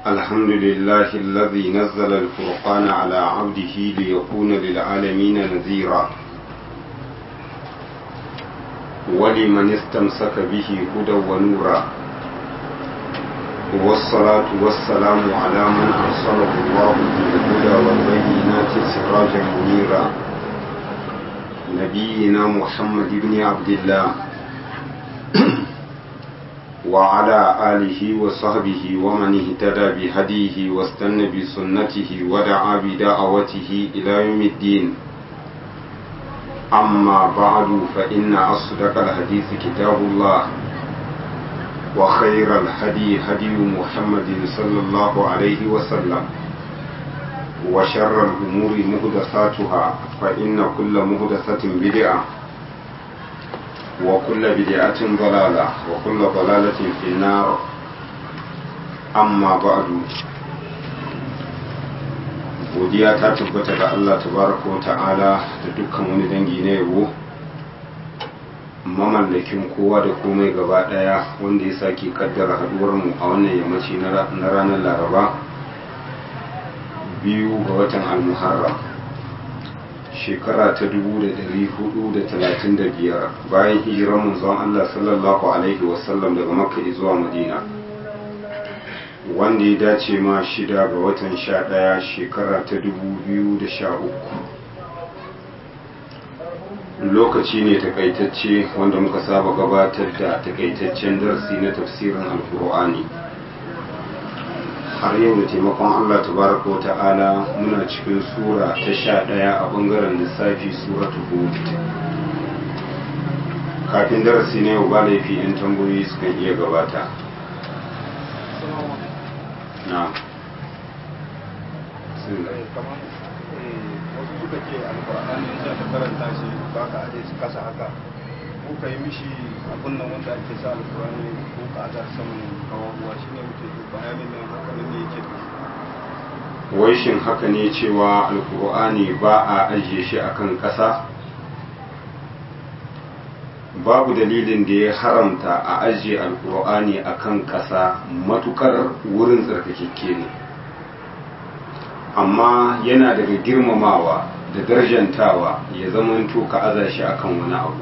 الحمد لله الذي نزل الفرقان على عبده ليكون للعالمين نذيرا ولمن استمسك به هدى ونورا والصلاة والسلام على من أرسله الله بالهدى والبينات سراجا منيرا نبينا محمد بن عبد الله وعلى آله وصحبه ومن اهتدى بهديه واستنى بسنته ودعا بدعوته إلى يوم الدين أما بعد فإن أصدق الحديث كتاب الله وخير الهدي هدي محمد صلى الله عليه وسلم وشر الأمور مهدثاتها فإن كل مهدثة بدعة وكل بدعة ضلالة وكل ضلالة في النار أما بعد godiya ta tabbata ga Allah tabaraka wa ta'ala da dukkan wani dangi na yabo mamallakin kowa da komai gaba daya wanda ya sake kaddara haduwar mu a wannan yammaci na ranar laraba biyu ga watan al-muharram shekara ta 435 bayan hijirar manzon Allah sallallahu alaihi wasallam daga makka zuwa madina wanda ya dace ma shida ga watan sha ɗaya shekara ta 2013 lokaci ne takaitacce wanda muka saba gabatar da takaitaccen darasi na tafsirin alkur'ani har yau da taimakon Allah tabaraka wa ta'ala muna cikin sura ta sha ɗaya a ɓangaren lissafi suratu hud kafin darasi na yau ba laifi in tambayoyi sukan iya gabata na wasu suka ce alkur'ani in za ta karanta shi ba ka aje su kasa haka ko ka yi mishi abin nan wanda ake sa alkur'ani ko ka aza saman kawabuwa shi ne muke yi bayanin nan haka ne yake wai shin haka ne cewa alkur'ani ba a ajiye shi akan ƙasa babu dalilin da ya haramta a ajiye alkur'ani akan ƙasa matukar wurin tsarkakekke ne amma yana daga girmamawa da darjantawa ya zamanto ka aza shi akan wani abu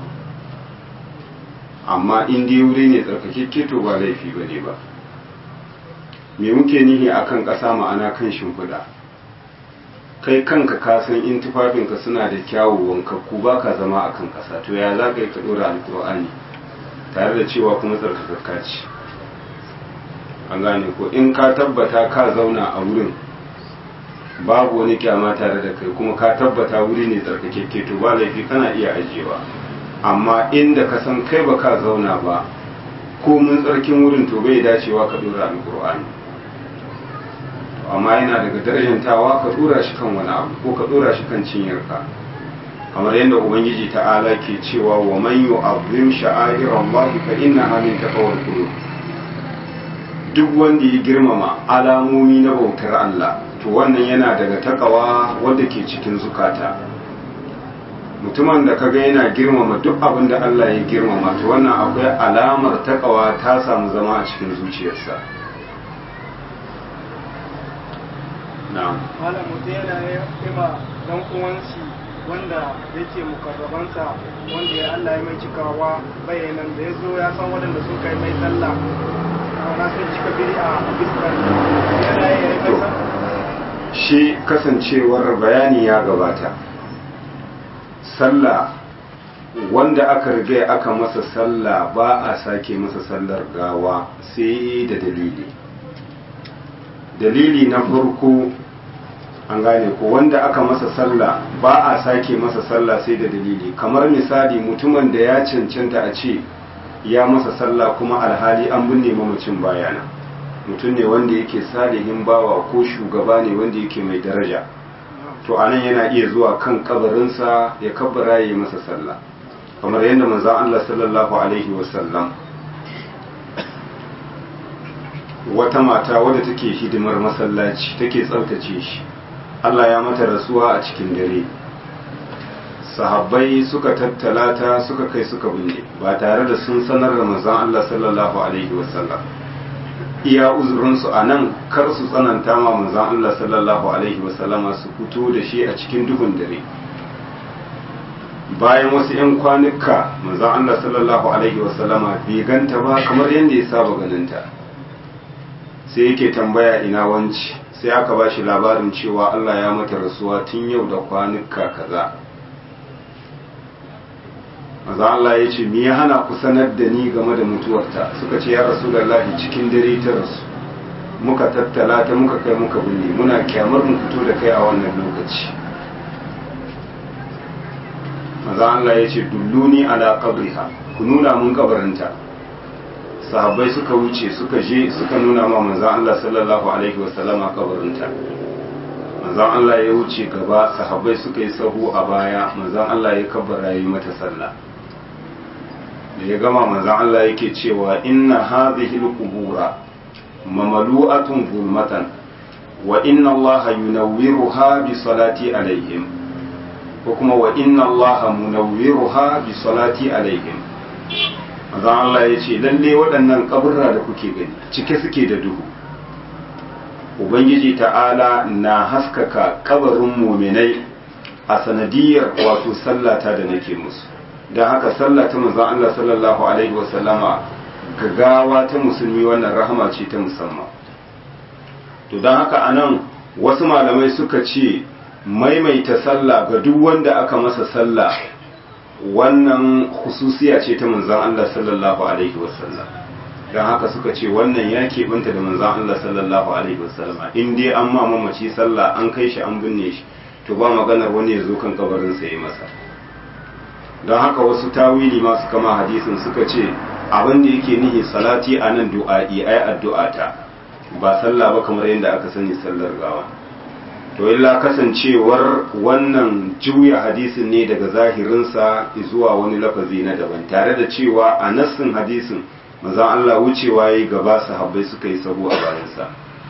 amma in dai wuri ne tsarkakekke to ba laifi ba ne ba me muke nihi akan ƙasa ma'ana kan shimfiɗa kai kanka ka san in tufafinka suna da kyawu wankakku ba ka zama akan ƙasa to ya za ka yi ka ɗora alƙur'ani tare da cewa kuma tsarkakakka ce an gane ko in ka tabbata ka zauna a wurin babu wani kyama tare da kai kuma ka tabbata wuri ne tsarkakekke to ba laifi kana iya ajiyewa amma inda ka san kai ba ka zauna ba ko mun tsarkin wurin to bai dacewa ka dora alkur'ani amma yana daga darajantawa ka dora shi kan wani abu ko ka dora shi kan cinyarka kamar yadda ubangiji ta'ala ke cewa wa man yu'azzim sha'airallahi fa innaha min taqwal qulub duk wanda ya girmama alamomi na bautar Allah to wannan yana daga takawa wanda ke cikin zukata mutumin da kaga yana girmama duk abin da Allah ya girmama to wannan akwai alamar takawa ta samu zama a cikin zuciyarsa na'am malam mutum yana ima dan uwansi wanda yake mukarrabansa wanda ya Allah ya mai cikawa bayanan da ya zo ya san waɗanda sun kai mai sallah na sun cika biri a biskar yana yi mai sallah shi kasancewar bayani ya gabata sallah wanda aka riga aka masa sallah ba a sake masa sallar gawa sai da dalili dalili na farko an gane ko wanda aka masa sallah ba a sake masa sallah sai da dalili kamar misali mutumin da ya cancanta a ce ya masa sallah kuma alhali an binne mamacin bayana mutum ne wanda yake salihin bawa ko shugaba ne wanda yake mai daraja to anan yana iya zuwa kan kabarinsa ya kabbara ya yi masa sallah kamar yadda manzon Allah sallallahu alaihi wasallam wata mata wadda take hidimar masallaci take tsaftace shi Allah ya mata rasuwa a cikin dare sahabbai suka tattala ta suka kai suka binne ba tare da sun sanar da manzon Allah sallallahu alaihi wasallam iya uzurinsu a nan kar su tsananta ma manzan Allah sallallahu alaihi wasallama su fito da shi a cikin duhun dare bayan wasu 'yan kwanuka manzan Allah sallallahu alaihi wasallama bai ganta ba kamar yadda ya saba ganinta sai yake tambaya ina wanci sai aka ba shi labarin cewa Allah ya mata rasuwa tun yau da kwanuka kaza maza Allah ya ce me ya hana ku sanar da ni game da mutuwarta suka ce ya rasu da lahi cikin dare ta rasu muka tattala ta muka kai muka binne muna kyamar mu fito da kai a wannan lokaci maza Allah ya ce dulluni ala qabriha ku nuna mun kabarinta sahabbai suka wuce suka je suka nuna ma manzan Allah sallallahu alaihi wasallama kabarinta manzan Allah ya wuce gaba sahabbai suka yi sahu a baya manzan Allah ya kabbara yi mata sallah da ya gama manzan Allah yake cewa inna hadhihi al-qubura mamalu'atun zulmatan wa inna Allah yunawwiruha bi salati alaihim ko kuma wa inna Allah munawwiruha bi salati alaihim manzon Allah ya ce lalle waɗannan kaburra da kuke gani cike suke da duhu ubangiji ta'ala na haskaka kabarin muminai a sanadiyar wato sallata da nake musu don haka sallata manzon Allah sallallahu alaihi wasallama gagawa ta musulmi wannan rahama ce ta musamman to don haka anan wasu malamai suka ce maimaita sallah ga duk wanda aka masa sallah wannan hususiya ce ta manzan Allah sallallahu alaihi wasallam don haka suka ce wannan ya keɓanta da manzan Allah sallallahu alaihi wasallam in dai an ma mamaci sallah an kai shi an binne shi to ba maganar wani ya zo kan kabarin sa ya masa don haka wasu tawili masu kama hadisin suka ce abin da yake nihi salati a nan du'a'i ai addu'ata ba sallah ba kamar yadda aka sani sallar gawa to illa kasancewar wannan juya hadisin ne daga zahirinsa zuwa wani lafazi na daban tare da cewa a nassin hadisin manzon Allah wucewa yayi gaba sahabbai suka yi sahu a bayansa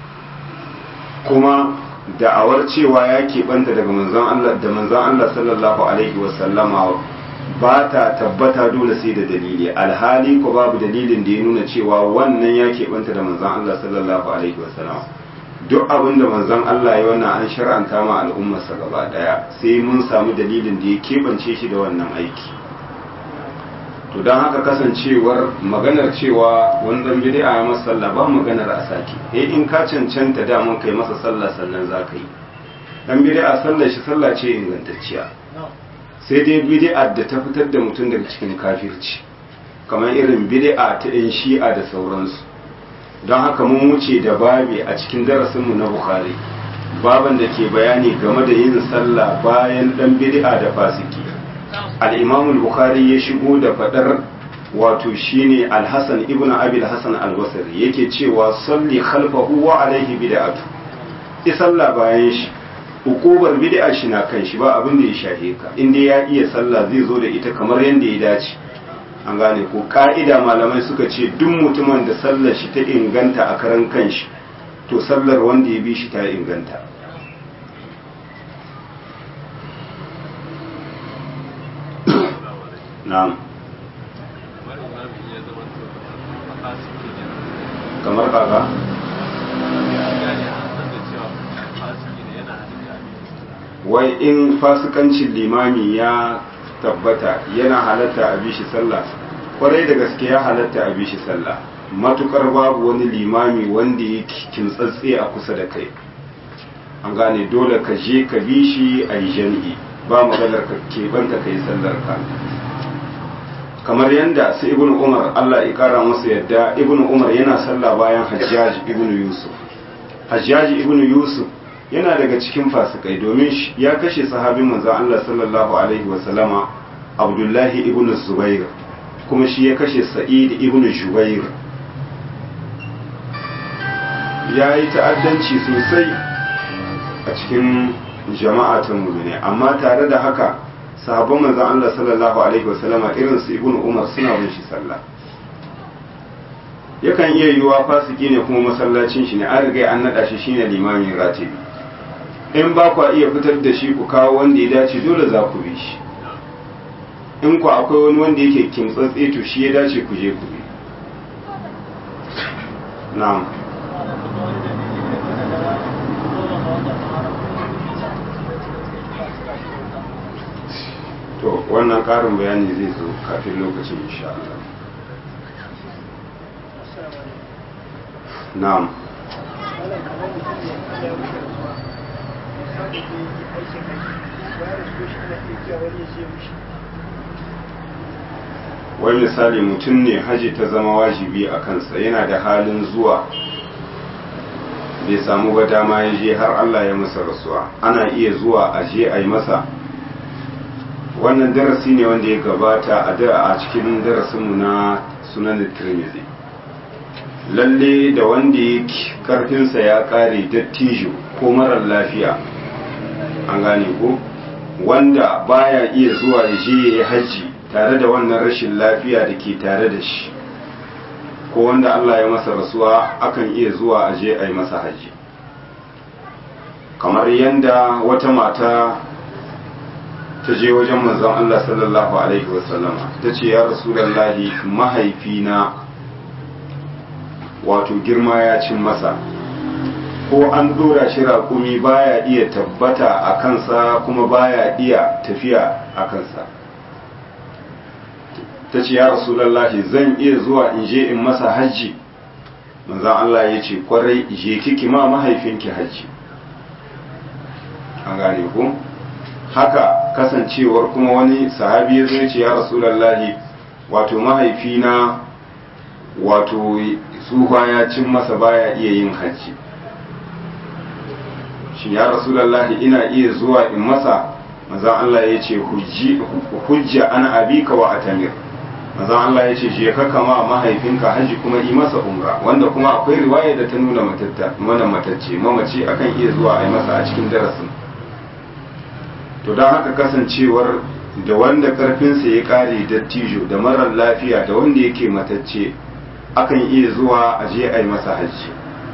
kuma da'awar cewa ya keɓanta daga manzon Allah da manzon Allah sallallahu alaihi wasallama ba ta tabbata dole sai da dalili alhali ko babu dalilin da ya nuna cewa wannan ya keɓanta da manzon Allah sallallahu alaihi wasallama duk abin da manzon Allah ya wannan an shar'anta ma al'ummarsa gaba daya sai mun samu dalilin da ya keɓance shi da wannan aiki to don haka kasancewar maganar cewa wani dan bid'a ya masa sallah ba maganar a sake eh in ka cancanta daman kai masa sallah sannan za ka yi dan bid'a sallar shi sallah ce ingantacciya sai dai bid'a da ta fitar da mutum daga cikin kafirci kamar irin bid'a ta yan shi'a da sauransu don haka mun wuce da babi a cikin darasinmu na bukhari baban da ke bayani game da yin sallah bayan dan bid'a da fasiki al-imam bukhari ya shigo da fadar wato shine al-hasan ibnu abi al-hasan al-basri yake cewa salli khalfahu wa alaihi bid'atu i sallah bayan shi hukubar bid'a shi na kan shi ba abin da ya shahe ka inda ya iya sallah zai zo da ita kamar yadda ya dace an gane ko ka'ida malamai suka ce duk mutumin da sallar shi ta inganta a karan kanshi to sallar wanda ya bi shi ta inganta na'am kamar kaga wai in fasikancin limami ya tabbata yana halatta a bishi sallah kwarai da gaske ya halatta a bishi sallah matukar babu wani limami wanda ya kintsatse a kusa da kai an gane dole ka je ka bi shi a yi jami'i ba maganar ka keɓanta ka yi sallar ka kamar yadda su ibn umar allah ya kara masa yadda ibn umar yana sallah bayan hajjaj ibn yusuf hajjaj ibn yusuf yana daga cikin fasikai domin ya kashe sahabin manzon Allah sallallahu alaihi wasallama Abdullahi ibn Zubair kuma shi ya kashe Sa'id ibn Jubair ya yi ta'addanci sosai a cikin jama'a ta mu'mini amma tare da haka sahabban manzon Allah sallallahu alaihi wasallama irin su ibn Umar suna bin shi sallah yakan iya yiwuwa fasiki ne kuma masallacin shi ne an riga an naɗa shi shine limamin ratibi in ba ku iya fitar da shi ku kawo wanda ya dace dole za ku bi shi in ku akwai wani wanda yake kimtsatse to shi ya dace ku je ku bi na'am to wannan karin bayani zai zo kafin lokacin insha Allah na'am wai misali mutum ne haji ta zama wajibi a kansa yana da halin zuwa bai samu ba dama ya je har Allah ya masa rasuwa ana iya zuwa a je a yi masa wannan darasi ne wanda ya gabata a da a cikin darasinmu na sunan tirmidhi lalle da wanda ya karfinsa ya kare dattijo ko marar lafiya an gane ko wanda baya iya zuwa ya je ya yi hajji tare da wannan rashin lafiya da ke tare da shi ko wanda Allah ya masa rasuwa akan iya zuwa a je a yi masa hajji kamar yadda wata mata ta je wajen manzon Allah sallallahu alaihi wasallama ta ce ya rasulallahi mahaifina wato girma ya cin masa ko an dora shi raƙumi baya iya tabbata a kansa kuma baya iya tafiya a kansa ta ce ya rasulallahi zan iya zuwa in je in masa hajji manzon Allah ya ce kwarai je kiki ma mahaifinki hajji an gane ku haka kasancewar kuma wani sahabi ya zai ce ya rasulallahi wato mahaifina wato tsufa ya cin masa baya iya yin hajji shi ya rasulallahi ina iya zuwa in masa mazan Allah ya ce hujja an abika wa atamir mazan Allah ya ce je ka kama mahaifinka hajji kuma yi masa umra wanda kuma akwai riwaya da ta nuna mana matacce mamaci akan iya zuwa a yi masa a cikin darasin to don haka kasancewar da wanda karfinsa ya kare dattijo da marar lafiya da wanda yake matacce akan iya zuwa a je a yi masa hajji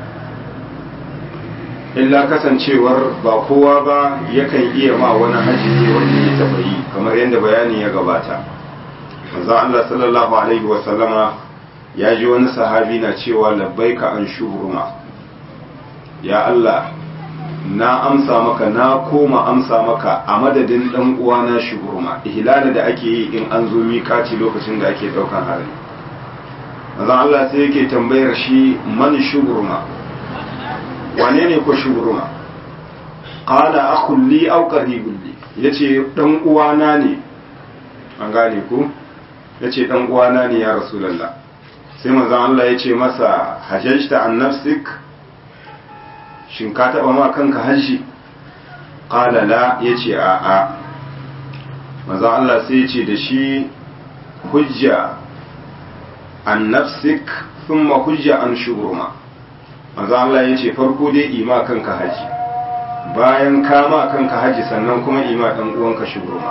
illa kasancewar ba kowa ba yakan iya ma wani hajji ne wanda ya taɓa yi kamar yadda bayani ya gabata manzon Allah sallallahu alaihi wa sallama ya ji wani sahabi na cewa labbaika an shubruma ya Allah na amsa maka na koma amsa maka a madadin dan uwana shubruma ihlala da ake yi in an zo mikaci lokacin da ake daukan hari manzon Allah sai yake tambayar shi man shubruma wane ne ko shubruma qala akhun li aw qaribun li yace dan uwana ne an gane ku yace dan uwana ne ya rasulullah sai manzon Allah yace masa hajjta an nafsik shin ka taba ma kanka hajji qala la yace a a manzon Allah sai yace da shi hujja an nafsik thumma hujja an shubruma manzon Allah yace farko dai ima kanka hajji bayan kama kanka hajji sannan kuma ima dan uwanka shubruma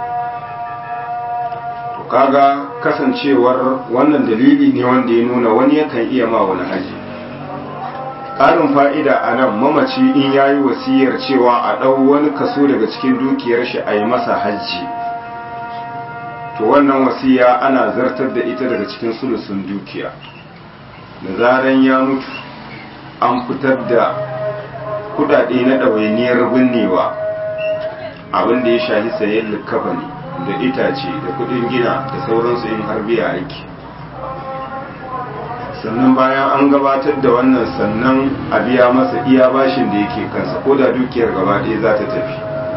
to kaga kasancewar wannan dalili ne wanda ya nuna wani yakan iya ma wani haji ƙarin fa'ida a nan mamaci in ya yi wasiyar cewa a ɗau wani kaso daga cikin dukiyar shi a yi masa hajji to wannan wasiya ana zartar da ita daga cikin sulusun dukiya da zaran ya mutu an fitar da kudade na ɗawainiyar binnewa abin da ya shahi sayen likkafa ne da itace da kudin gina da sauransu in har biya aiki sannan bayan an gabatar da wannan sannan a biya masa iya bashin da yake kansa ko da dukiyar gaba ɗaya za ta tafi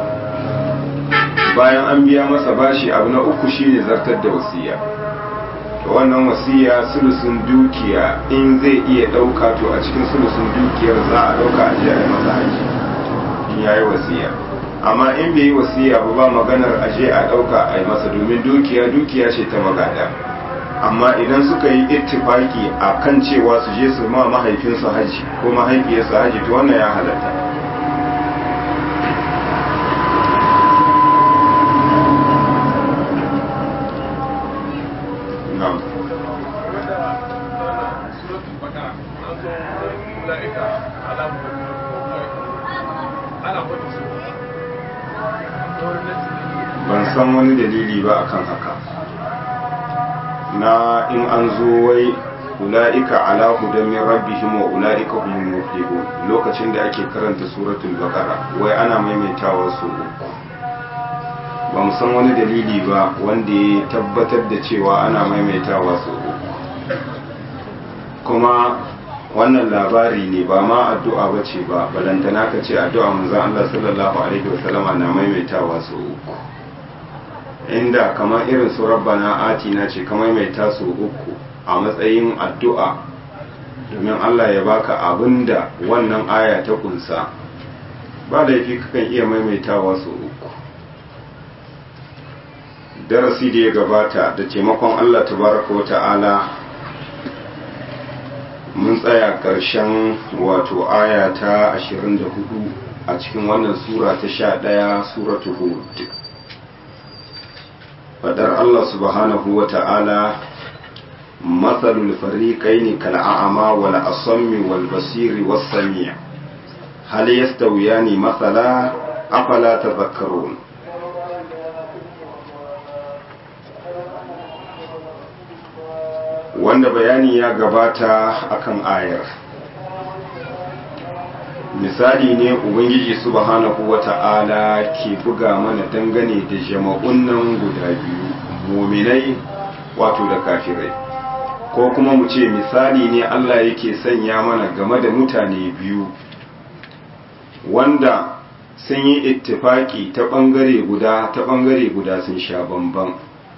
bayan an biya masa bashi abu na uku shine zartar da wasiya to wannan wasiya sulusun dukiya in zai iya ɗauka to a cikin sulusun dukiyar za a ɗauka a jiya masa haji in ya yi wasiya amma in bai yi wasiya ba ba maganar aje a ɗauka a yi masa domin dukiya dukiya ce ta magada amma idan suka yi ittifaki a kan cewa su je su ma mahaifinsu haji ko mahaifiyarsu haji to wannan ya halatta ban san wani dalili ba akan haka na in an zo wai ula'ika ala hudan min rabbihim wa ula'ika humul muflihun lokacin da ake karanta suratul baqara wai ana maimaitawa su uku ba mu san wani dalili ba wanda ya tabbatar da cewa ana maimaitawa su uku kuma wannan labari ne ba ma addu'a ba ce ba balantana ka ce addu'a manzon Allah sallallahu alaihi wasallama na maimaitawa su uku inda kamar irin su rabbana atina ce ka maimaita su uku a matsayin addu'a domin Allah ya baka abinda wannan aya ta kunsa ba laifi kakan iya maimaitawa su uku darasi da ya gabata da taimakon Allah tabaraka wa ta'ala mun tsaya ƙarshen wato aya ta 24 a cikin wannan sura ta 11 suratu hud fadar Allah subhanahu wa ta'ala matsalul fariƙaini kal'a'ama wal asammi wal basiri was sami' hal yastawiyani matsala afala tadhakkarun wanda bayani ya gabata akan ayar misali ne ubangiji subhanahu wata'ala ke buga mana dangane da jama'un nan guda biyu muminai wato da kafirai ko kuma mu ce misali ne Allah yake sanya mana game da mutane biyu wanda sun yi ittifaki ta bangare guda ta bangare guda sun sha bamban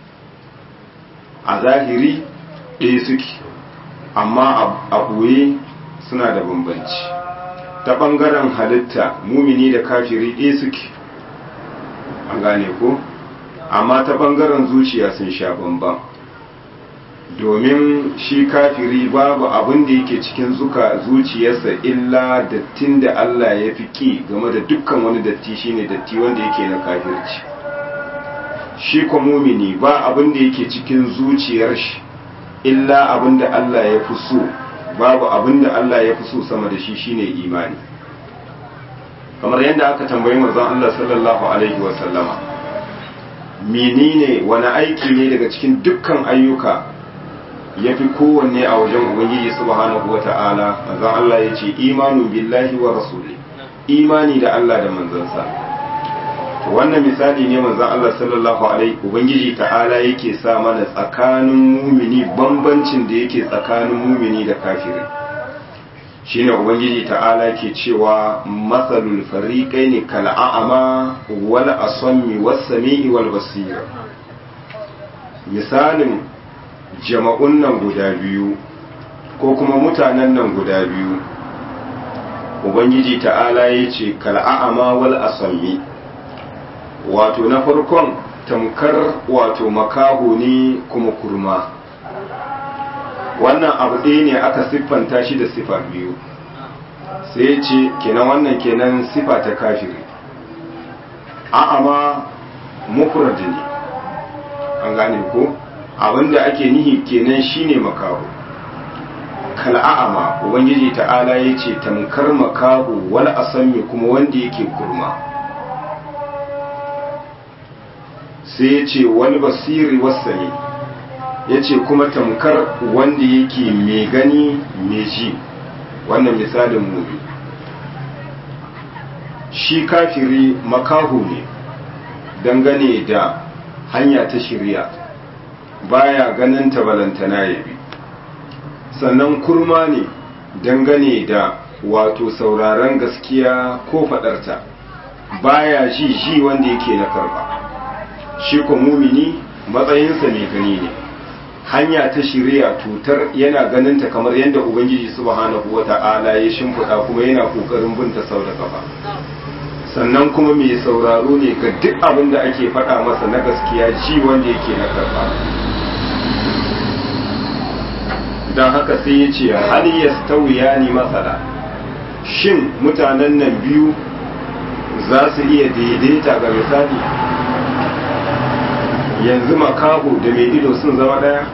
a zahiri ɗaya suke amma a ɓoye suna da bambanci ta ɓangaren halitta mumini da kafiri ɗaya suke an gane ko amma ta ɓangaren zuciya sun sha bamban domin shi kafiri babu abin da yake cikin zuka zuciyarsa illa dattin da Allah ya fi ki game da dukkan wani datti shine datti wanda yake na kafirci shi ko mumini ba abin da yake cikin zuciyar shi illa abin da Allah ya fi so babu abin da Allah ya fi so sama da shi shine imani kamar yadda aka tambayi manzon Allah sallallahu alaihi wa sallama menene wani aiki ne daga cikin dukkan ayyuka ya fi kowanne a wajen ubangiji subhanahu wa ta'ala manzon Allah ya ce imanun billahi wa rasuli imani da Allah da manzansa wannan misali ne manzon Allah sallallahu alaihi ubangiji ta'ala yake sa mana tsakanin mumini bambancin da yake tsakanin mumini da kafiri shine ubangiji ta'ala ke cewa masalul fariqaini kal a'ama wal asammi was sami'i wal basir misalin jama'un nan guda biyu ko kuma mutanen nan guda biyu ubangiji ta'ala ya ce kal a'ama wal asammi wato na farkon tamkar wato makaho ne kuma kurma wannan abu ɗaya ne aka siffanta shi da sifa biyu sai ce kenan wannan kenan sifa ta kafiri a'ama mufrad ne an gane ko abinda ake nihi kenan shine makaho kal'a'ama ubangiji ta'ala ya ce tamkar makaho wal asami kuma wanda yake kurma sai ya ce wani basiri wasani ya ce kuma tamkar wanda yake mai gani mai ji wannan misalin mubi shi kafiri makahu ne dangane da hanya ta shirya baya ganin balantana ya bi sannan kurma ne dangane da wato sauraron gaskiya ko fadarta baya ji ji wanda yake na karba shi ko mumini matsayinsa mai gani ne hanya ta shirya tutar yana ganinta kamar yadda ubangiji subhanahu wata'ala ya shimfiɗa kuma yana ƙoƙarin binta sau da kafa sannan kuma mai sauraro ne ga duk abin da ake faɗa masa na gaskiya ji wanda yake na karɓa don haka sai ya ce hal yastawiya ni masala shin mutanen nan biyu za su iya daidaita ga misali yanzu makaho da mai ido sun zama daya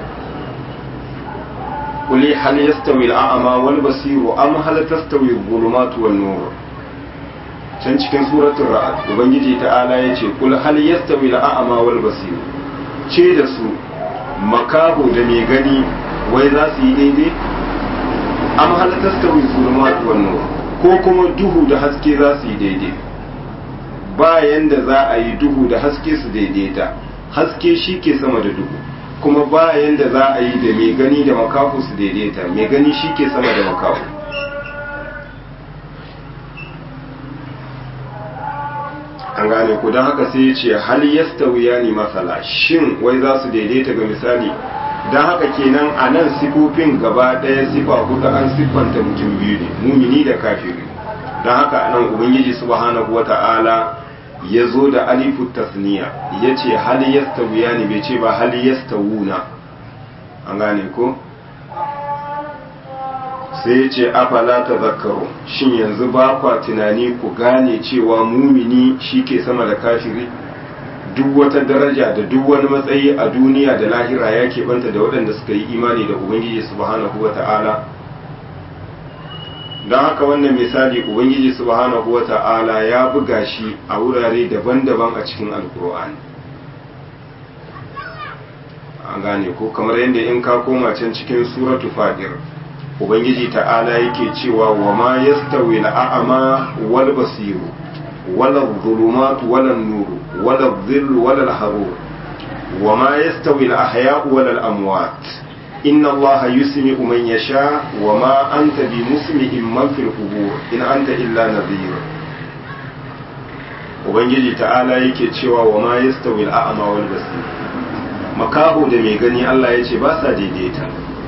kuli hal yastawi al'ama wal basiru am hal tastawi al-zulumatu wan nur can cikin suratul ra'd ubangiji ta'ala yace kul hal yastawi al'ama wal basiru ce da su makaho da mai gani wai za su yi daidai am hal tastawi zulumat wan nur ko kuma duhu da haske za su yi daidai bayan da za a yi duhu da haske su daidaita haske shi ke sama da duhu kuma bayan da za a yi da mai gani da makafu su daidaita mai gani shi ke sama da makafu an gane ku don haka sai ya ce hal yastawiya ni masala shin wai za su daidaita ga misali don haka kenan a nan sifofin gaba ɗaya sifa hudu an siffanta mutum biyu ne mumini da kafiri don haka a nan ubangiji subhanahu wa ta'ala ya zo da alifu tasniya ya ce hal yastawiya ni bai ce ba hal yastawuna an gane ko sai ya ce afala ta zakaru shin yanzu ba kwa tunani ku gane cewa mumini shi ke sama da kafiri duk wata daraja da duk wani matsayi a duniya da lahira ya keɓanta da waɗanda suka yi imani da ubangiji subhanahu wa ta'ala don haka wannan misali ubangiji subhanahu wa ta'ala ya buga shi a wurare daban-daban a cikin alkur'ani an gane ko kamar yadda in ka koma can cikin suratu fadir ubangiji ta'ala yake cewa wa ma yastawi al'a'ama wal basiru wala dhulumatu wala nuru wala dhillu wala al-harur wa ma yastawi al-ahya'u wala al-amwat inna allaha yusmi'u man yasha wa ma anta bi musmi'in man fil qubur in anta illa nadhir ubangiji ta'ala yake cewa wa ma yastawi al-a'ma wal basir makaho da mai gani Allah ya ce ba sa daidaita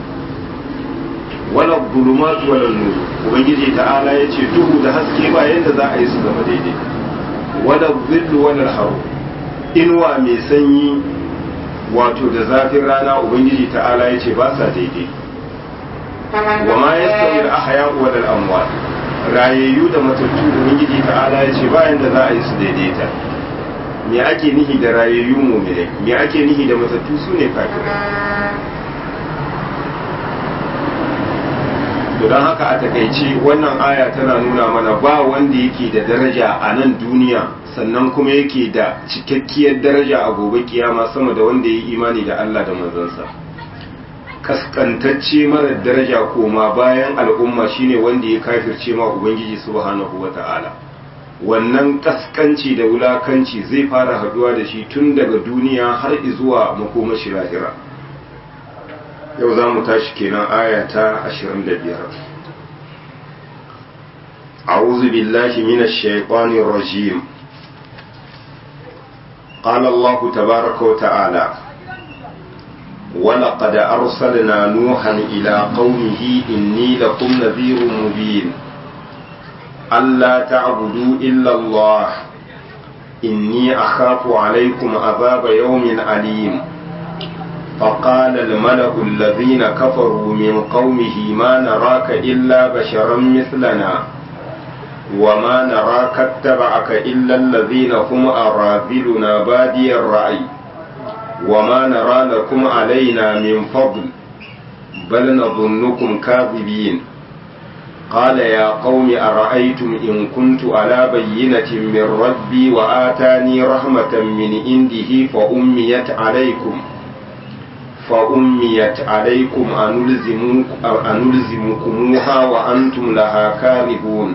wala bulumatu wala nuru ubangiji ta'ala ya ce duhu da haske ba yadda za a yi su zama daidai wala zillu wala haru inuwa mai sanyi wato da zafin rana ubangiji ta'ala ya ce ba sa daidai wa ma yastawi al-ahya wal amwat rayayyu da matattu ubangiji ta'ala ya ce ba yadda za a yi su daidaita me ake nihi da rayayyu mu'minai me ake nihi da matattu sune kafirai to don haka a takaice wannan aya tana nuna mana ba wanda yake da daraja a nan duniya sannan kuma yake da cikakkiyar daraja a gobe kiyama sama da wanda ya yi imani da Allah da manzansa kaskantacce mara daraja koma bayan al'umma shine wanda ya kafirce ma ubangiji subhanahu wata'ala wannan kaskanci da wulakanci zai fara haduwa da shi tun daga duniya har zuwa makomashi lahira yau za mu tashi kenan aya ta 25 أعوذ بالله من الشيطان الرجيم قال الله تبارك وتعالى ولقد أرسلنا نوحا إلى قومه إني لكم نذير مبين ألا تعبدوا إلا الله إني أخاف عليكم عذاب يوم أليم فقال الملأ الذين كفروا من قومه ما نراك إلا بشرا مثلنا وما نراك اتبعك إلا الذين هم أراذلنا بادي الرأي وما نرى لكم علينا من فضل بل نظنكم كاذبين قال يا قوم أرأيتم إن كنت على بينة من ربي وآتاني رحمة من عنده فأميت عليكم فأميت عليكم أنلزمكموها وأنتم لها كارهون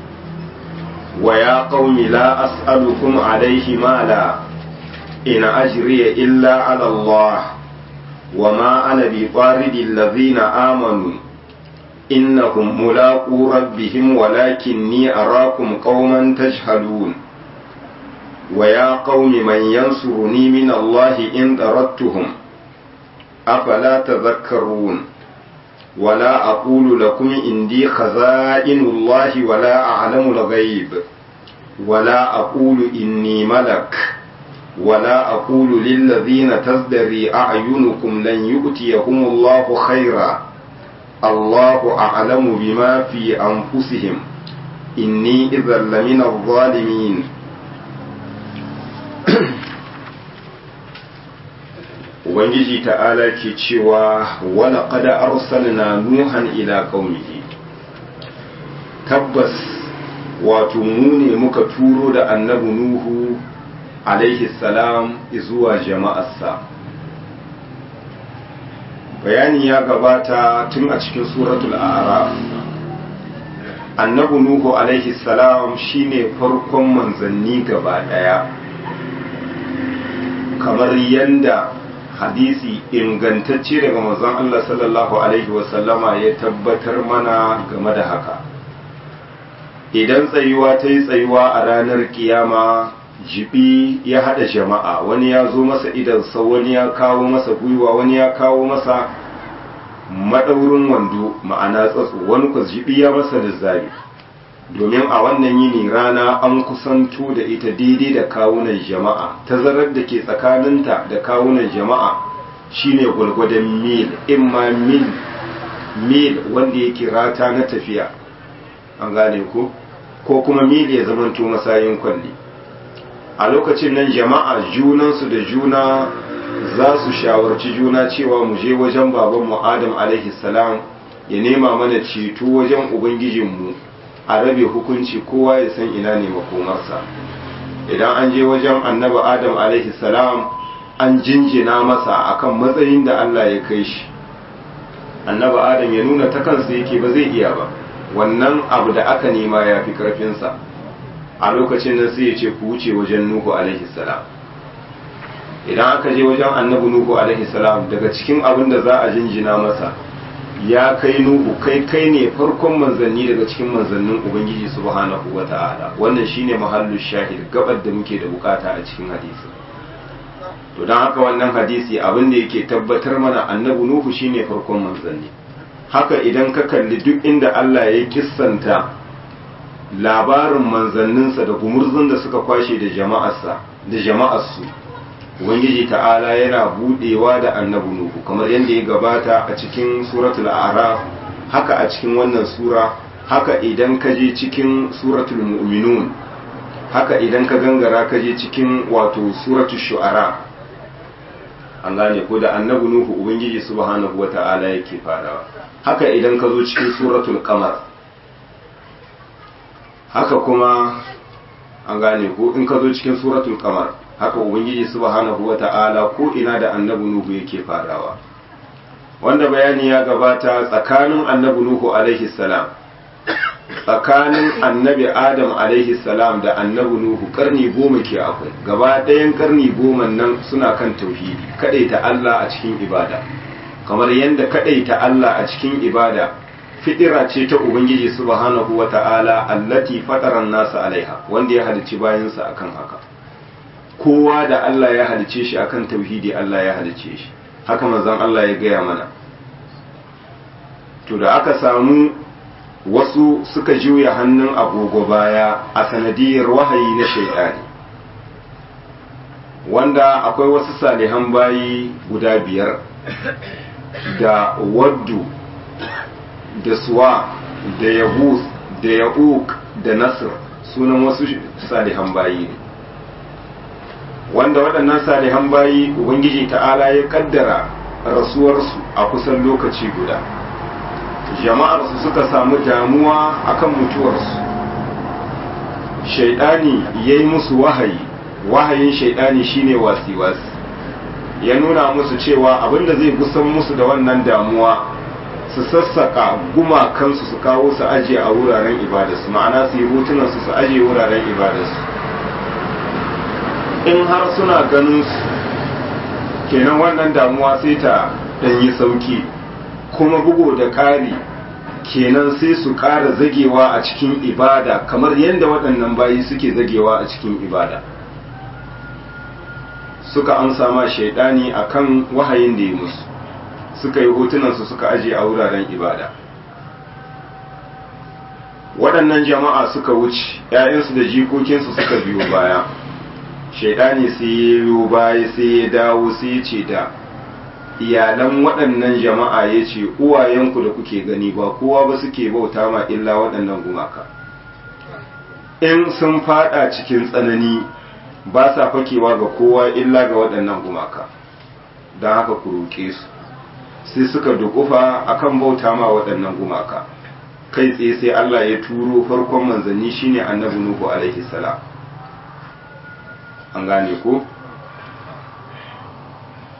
ويا قوم لا أسألكم عليه مالا إن أجري إلا على الله وما أنا بطارد الذين آمنوا إنهم ملاقو ربهم ولكني أراكم قوما تجهلون ويا قوم من ينصرني من الله إن طردتهم أفلا تذكرون ولا أقول لكم إندي خزائن الله ولا أعلم الغيب ولا أقول إني ملك ولا أقول للذين تزدري أعينكم لن يؤتيهم الله خيرا الله أعلم بما في أنفسهم إني إذا لمن الظالمين Ubangiji ta'ala ke cewa wala qada arsalna nuhan ila qaumihi tabbas wato mu ne muka turo da annabi nuhu alaihi salam zuwa jama'arsa bayani ya gabata tun a cikin suratul a'raf annabi nuhu alaihi salam shine farkon manzanni gaba daya kamar yanda hadisi ingantacce daga manzon Allah sallallahu alaihi wasallama ya tabbatar mana game da haka idan tsayuwa ta yi tsayuwa a ranar kiyama jibi ya hada jama'a wani ya zo masa idansa wani ya kawo masa gwiwa wani ya kawo masa madaurin wando ma'ana tsatso wani kwa jibi ya masa da domin a wannan yini rana an kusanto da ita daidai da kawunan jama'a tazarar da ke tsakaninta da kawunan jama'a shine gwalgwadon mil imma mil mil wanda yake rata na tafiya an gane ko ko kuma mil ya zamanto masayin kwalli a lokacin nan jama'a junansu da juna za su shawarci juna cewa mu je wajen babanmu adam alaihi salam ya nema mana ceto wajen ubangijinmu a rabe hukunci kowa ya san ina ne makomarsa idan an je wajen annabi adam alaihi salam an jinjina masa akan matsayin da Allah ya kai shi annabi adam ya nuna ta kansa yake ba zai iya ba wannan abu da aka nema ya fi karfinsa a lokacin nan sai ya ce ku wuce wajen nuhu alaihi salam idan aka je wajen annabi nuhu alaihi salam daga cikin abin da za a jinjina masa ya kai nuhu kai kai ne farkon manzanni daga cikin manzannin ubangiji subhanahu wata'ala wannan shine mahallu shahid gabar da muke da bukata a cikin hadisi to don haka wannan hadisi abin da yake tabbatar mana annabi nuhu shine farkon manzanni haka idan ka kalli duk inda Allah ya kissanta labarin manzanninsa da gumurzun da suka kwashe da jama'arsa da jama'arsu ubangiji ta'ala yana budewa da annabi nuhu kamar yadda ya gabata a cikin suratul a'raf haka a cikin wannan sura haka idan ka je cikin suratul mu'minun haka idan ka gangara ka je cikin wato suratul shu'ara an gane ko da annabi nuhu ubangiji subhanahu wata'ala yake farawa haka idan ka zo cikin suratul qamar haka kuma an gane ko in ka zo cikin suratul qamar haka ubangiji subhanahu wata'ala ko ina da annabi nuhu yake farawa wanda bayani ya gabata tsakanin annabi nuhu alaihi salam tsakanin annabi adam alaihi salam da annabi nuhu karni goma ke akwai gaba ɗayan karni goma nan suna kan tauhidi kadaita Allah a cikin ibada kamar yadda kadaita Allah a cikin ibada fitira ce ta ubangiji subhanahu wata'ala allati fataran nasa alaiha wanda ya halicci bayansa akan haka kowa da Allah ya halice shi akan tauhidi Allah ya halice shi haka manzon Allah ya gaya mana to da aka samu wasu suka juya hannun agogo baya a sanadiyar wahayi na shaidani wanda akwai wasu salihan bayi guda biyar da waddu da suwa da yabus da ya'uk da nasir sunan wasu salihan bayi ne wanda waɗannan salihan bayi ubangiji ta'ala ya kaddara rasuwarsu a kusan lokaci guda jama'arsu suka samu damuwa akan mutuwarsu shaidani ya yi musu wahayi wahayin shaidani shine wasi-wasi ya nuna musu cewa abinda zai gusan musu da wannan damuwa su sassaka gumakansu su kawo su ajiye a wuraren ibadarsu ma'ana su yi hotunansu su ajiye wuraren ibadarsu in har suna ganin su kenan wannan damuwa sai ta ɗanyi sauki kuma bugu da ƙari kenan sai su ƙara zagewa a cikin ibada kamar yadda waɗannan bayi suke zagewa a cikin ibada suka amsa ma shaidani akan wahayin da ya musu suka yi hotunansu suka aje a wuraren ibada waɗannan jama'a suka wuce ‘ya'yansu da jikokinsu suka biyo baya shaidani sai ya biyo baya sai ya dawo sai ya ce da iyalan waɗannan jama'a ya ce uwayenku da kuke gani ba kowa ba suke bauta ma illa waɗannan gumaka in sun fada cikin tsanani ba sa fakewa ga kowa illa ga waɗannan gumaka don haka ku roƙe su sai suka dukufa akan bauta ma waɗannan gumaka kai tsaye sai Allah ya turo farkon manzanni shine annabi Nuhu alaihi salam an gane ko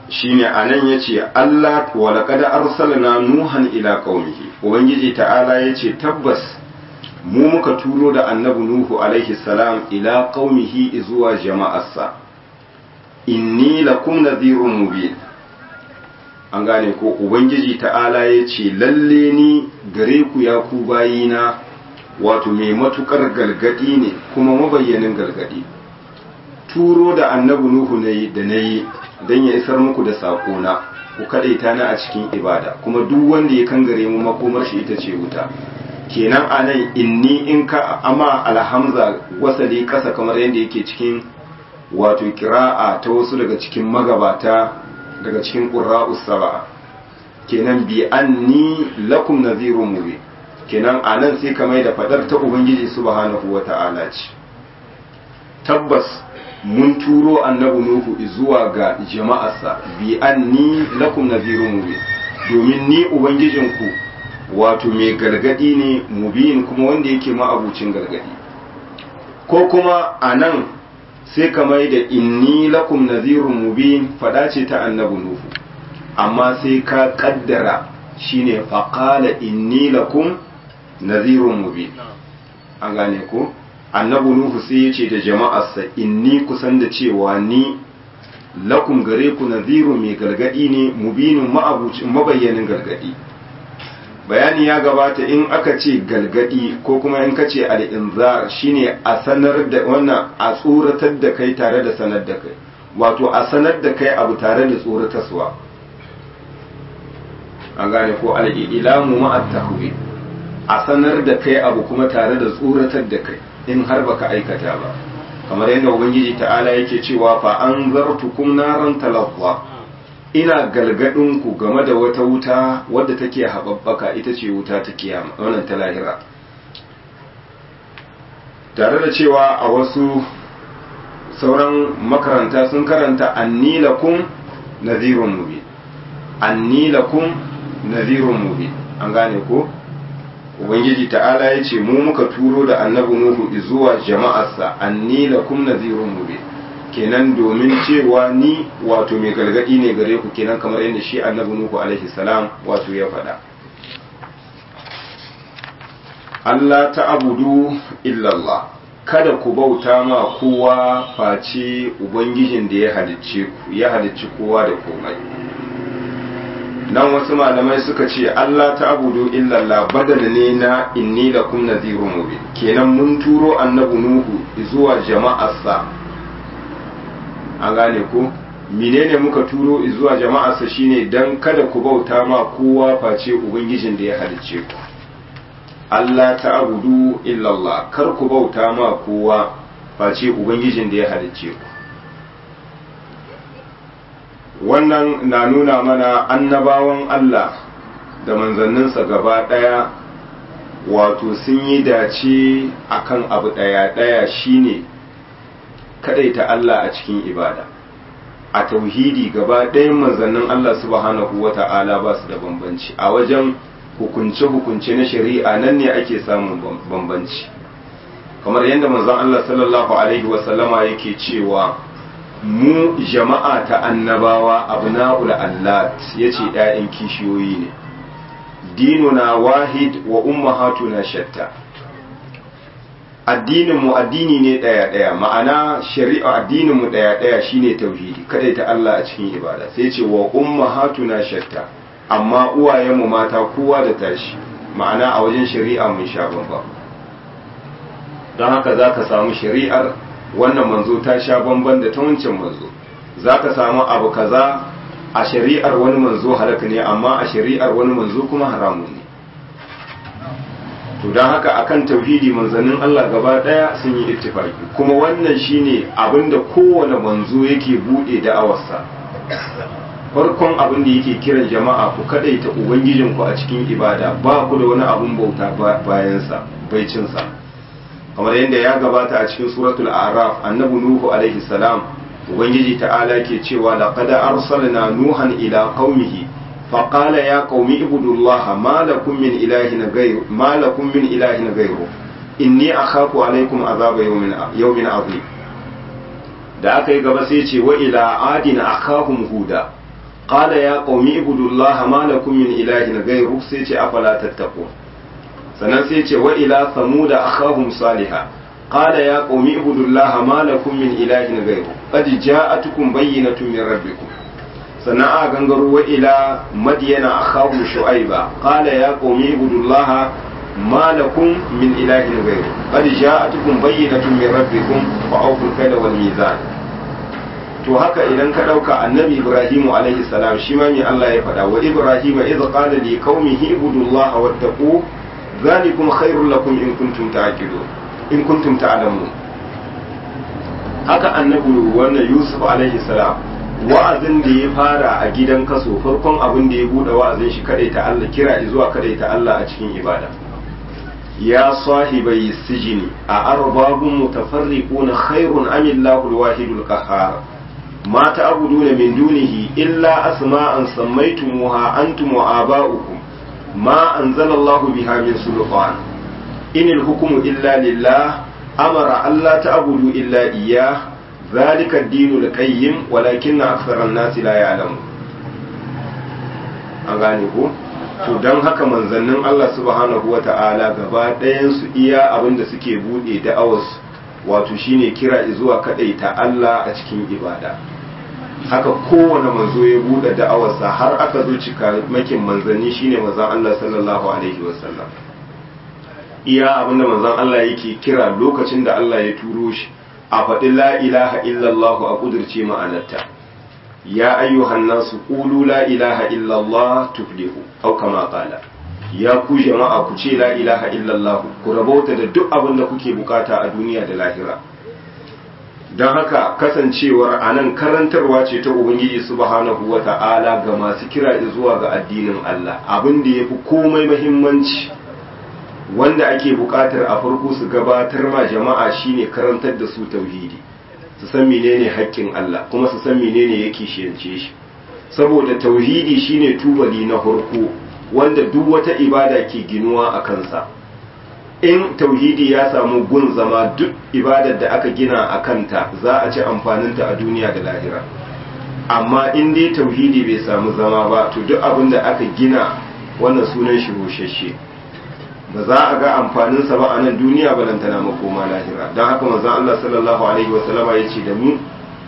shine anan yace Allah wa laqad arsalna nuhan ila qaumihi ubangiji ta'ala yace tabbas mu muka turo da annabi nuhu alaihi salam ila qaumihi zuwa jama'arsa inni lakum nadhirun mubin an gane ko ubangiji ta'ala yace lalle ni gare ku ya ku bayina wato mai matukar galgadi ne kuma mabayyanin galgadi turo da annabi nuhu nayi da nayi don ya isar muku da saƙona ku kaɗaita na a cikin ibada kuma duk wanda ya kangare mu makomar shi ita ce wuta kenan a nan inni in ka ama alhamza wasali ƙasa kamar yadda yake cikin wato kira'a ta wasu daga cikin magabata daga cikin ƙura'u saba'a kenan bi anni lakum nadhirun mubin kenan a nan sai ka mai da fadar ta ubangiji subhanahu wata'ala ce tabbas mun turo annabi nuhu zuwa ga jama'arsa bi anni lakum nadhirun mubin domin ni ubangijinku wato mai gargadi ne mubin kuma wanda yake ma'abucin gargadi ko kuma anan sai ka mai da inni lakum nadhirun mubin fada ce ta annabi nuhu amma sai ka kaddara shine faqala inni lakum nadhirun mubin an gane ko annabi nuhu sai ya ce da jama'arsa inni kusan da cewa ni lakum gare ku nadhiru mai gargadi ne mubinin ma'abucin mabayyanin gargadi bayani ya gabata in aka ce galgadi ko kuma in ka ce al'inzar shine a sanar da wannan a tsoratar da kai tare da sanar da kai wato a sanar da kai abu tare da tsoratarwa an gane ko al'ilamu ma'at tahwi a sanar da kai abu kuma tare da tsoratar da kai in har baka aikata ba kamar yadda ubangiji ta'ala yake cewa fa an zartukum naran talaqwa ina galgadin ku game da wata wuta wadda take hababbaka ita ce wuta ta kiyama wannan ta lahira tare da cewa a wasu sauran makaranta sun karanta annilakum nadhirun mubin annilakum nadhirun mubin an gane ko ubangiji ta'ala ya ce mu muka turo da annabi nuhu zuwa jama'arsa anni lakum nadhirun mubin kenan domin cewa ni wato mai gargadi ne gare ku kenan kamar yadda shi annabi nuhu alaihi salam wato ya faɗa Allah ta'budu illa Allah kada ku bauta ma kowa face ubangijin da ya halicce ku ya halicci kowa da komai nan wasu malamai suka ce Allah ta abudu illallah badal ne na inni lakum nadhirun mubin kenan mun turo annabi nuhu zuwa jama'arsa an gane ko menene muka turo zuwa jama'arsa shine dan kada ku bauta ma kowa face ubangijin da ya halicce ku Allah ta abudu illallah kar ku bauta ma kowa face ubangijin da ya halicce ku wannan na nuna mana annabawan Allah da manzanninsa gaba ɗaya wato sun yi dace akan abu ɗaya ɗaya shine kadaita Allah a cikin ibada a tauhidi gaba ɗayan manzannin Allah subhanahu wa ta'ala ba su da bambanci a wajen hukunce-hukunce na shari'a nan ne ake samun bambanci kamar yadda manzon Allah sallallahu alaihi wasallama yake cewa mu jama'a ta annabawa abna'ul allat yace ƴaƴan kishiyoyi ne dinuna wahid wa ummahatuna shatta addinin mu addini ne daya daya ma'ana shari'a addinin mu daya daya shine tauhidi kada ta Allah a cikin ibada sai ce wa ummahatuna shatta amma uwayenmu mata kowa da tashi ma'ana a wajen shari'a mun sha bamba don haka zaka samu shari'ar wannan manzo ta sha bamban da ta wancan manzo za ka samu abu kaza a shari'ar wani manzo halaka ne amma a shari'ar wani manzo kuma haramun ne to don haka akan tauhidi manzannin Allah gaba daya sun yi ittifaki kuma wannan shine abinda kowane manzo yake bude da'awarsa farkon abin da yake kiran jama'a ku kadaita ubangijinku a cikin ibada ba ku da wani abun bauta bayansa baicinsa kamar yadda ya gabata a cikin suratul araf annabi nuhu alaihi salam ubangiji ta'ala ke cewa laqad arsalna nuhan ila qaumihi فقال يا قوم اعبدوا الله ما لكم من إله غير ما لكم من إله غيره إني أخاف عليكم عذاب يوم يوم عظيم da aka yi gaba sai ce wa ila adina akhahum huda qala ya qaumi ibudullaha ma lakum min ilahin ghayru sai ce afala tattaqun sannan sai ce wa ila samuda akhahum salihah qala ya qaumi ibudullaha ma lakum min ilahin ghayru qad ja'atukum bayyinatun min rabbikum sannan a gangaro wa ila madyana akhahum shu'aiba qala ya qaumi ibudullaha ما لكم من إله غيره قد جاءتكم بينة من ربكم فأوفوا الكيل والميزان to haka idan ka ɗauka annabi ibrahimu alaihi salam shi ma mai Allah ya faɗa wa ibrahima idh qala li qaumihi ibudullaha wattaqu zalikum khairul lakum in kuntum ta'qilun in kuntum ta'lamun haka annabi wannan yusuf alaihi salam wa'azin da ya fara a gidan kaso farkon abin da ya bude wa'azin shi kadaita Allah kira zuwa kadaita Allah a cikin ibada يا صاحبي السجن أأرباب متفرقون خير أم الله الواحد القهار ما تعبدون من دونه إلا أسماء سميتموها أنتم وآباؤكم ما أنزل الله بها من سلطان إن الحكم إلا لله أمر ألا تعبدوا إلا إياه ذلك الدين القيم ولكن أكثر الناس لا يعلمون أغانيكم to don haka manzannin Allah subhanahu wa ta'ala gaba ɗayansu iya abin da suke buɗe da'awarsu wato shine kira zuwa kaɗai ta Allah a cikin ibada haka kowane manzo ya buɗe da'awarsa har aka zo cika makin manzanni shine manzan Allah sallallahu alaihi wasallam iya abin da manzan Allah yake kira lokacin da Allah ya turo shi a faɗi la ilaha illallah a ƙudurce ma'anarta ya ayyuhan nasu qulu la ilaha illallah tuflihu aw kama qala ya ku jama'a ku ce la ilaha illallah ku rabauta da duk abin da kuke bukata a duniya da lahira don haka kasancewar anan karantarwa ce ta ubangiji subhanahu wa ta'ala ga masu kira zuwa ga addinin Allah abin da yafi komai muhimmanci wanda ake bukatar a farko su gabatar ma jama'a shine karantar da su tauhidi su san menene haƙƙin Allah kuma su san menene yake shiyance shi saboda tauhidi shine tubali na farko wanda duk wata ibada ke ginuwa a kansa in tauhidi ya samu gun zama duk ibadar da aka gina a kanta za a ci amfaninta a duniya da lahira amma in dai tauhidi bai samu zama ba to duk abin da aka gina wannan sunan shi rushashe ba za a ga amfaninsa ba a nan duniya ba nan tana makoma lahira don haka manzon Allah sallallahu alaihi wa sallama ya ce da mu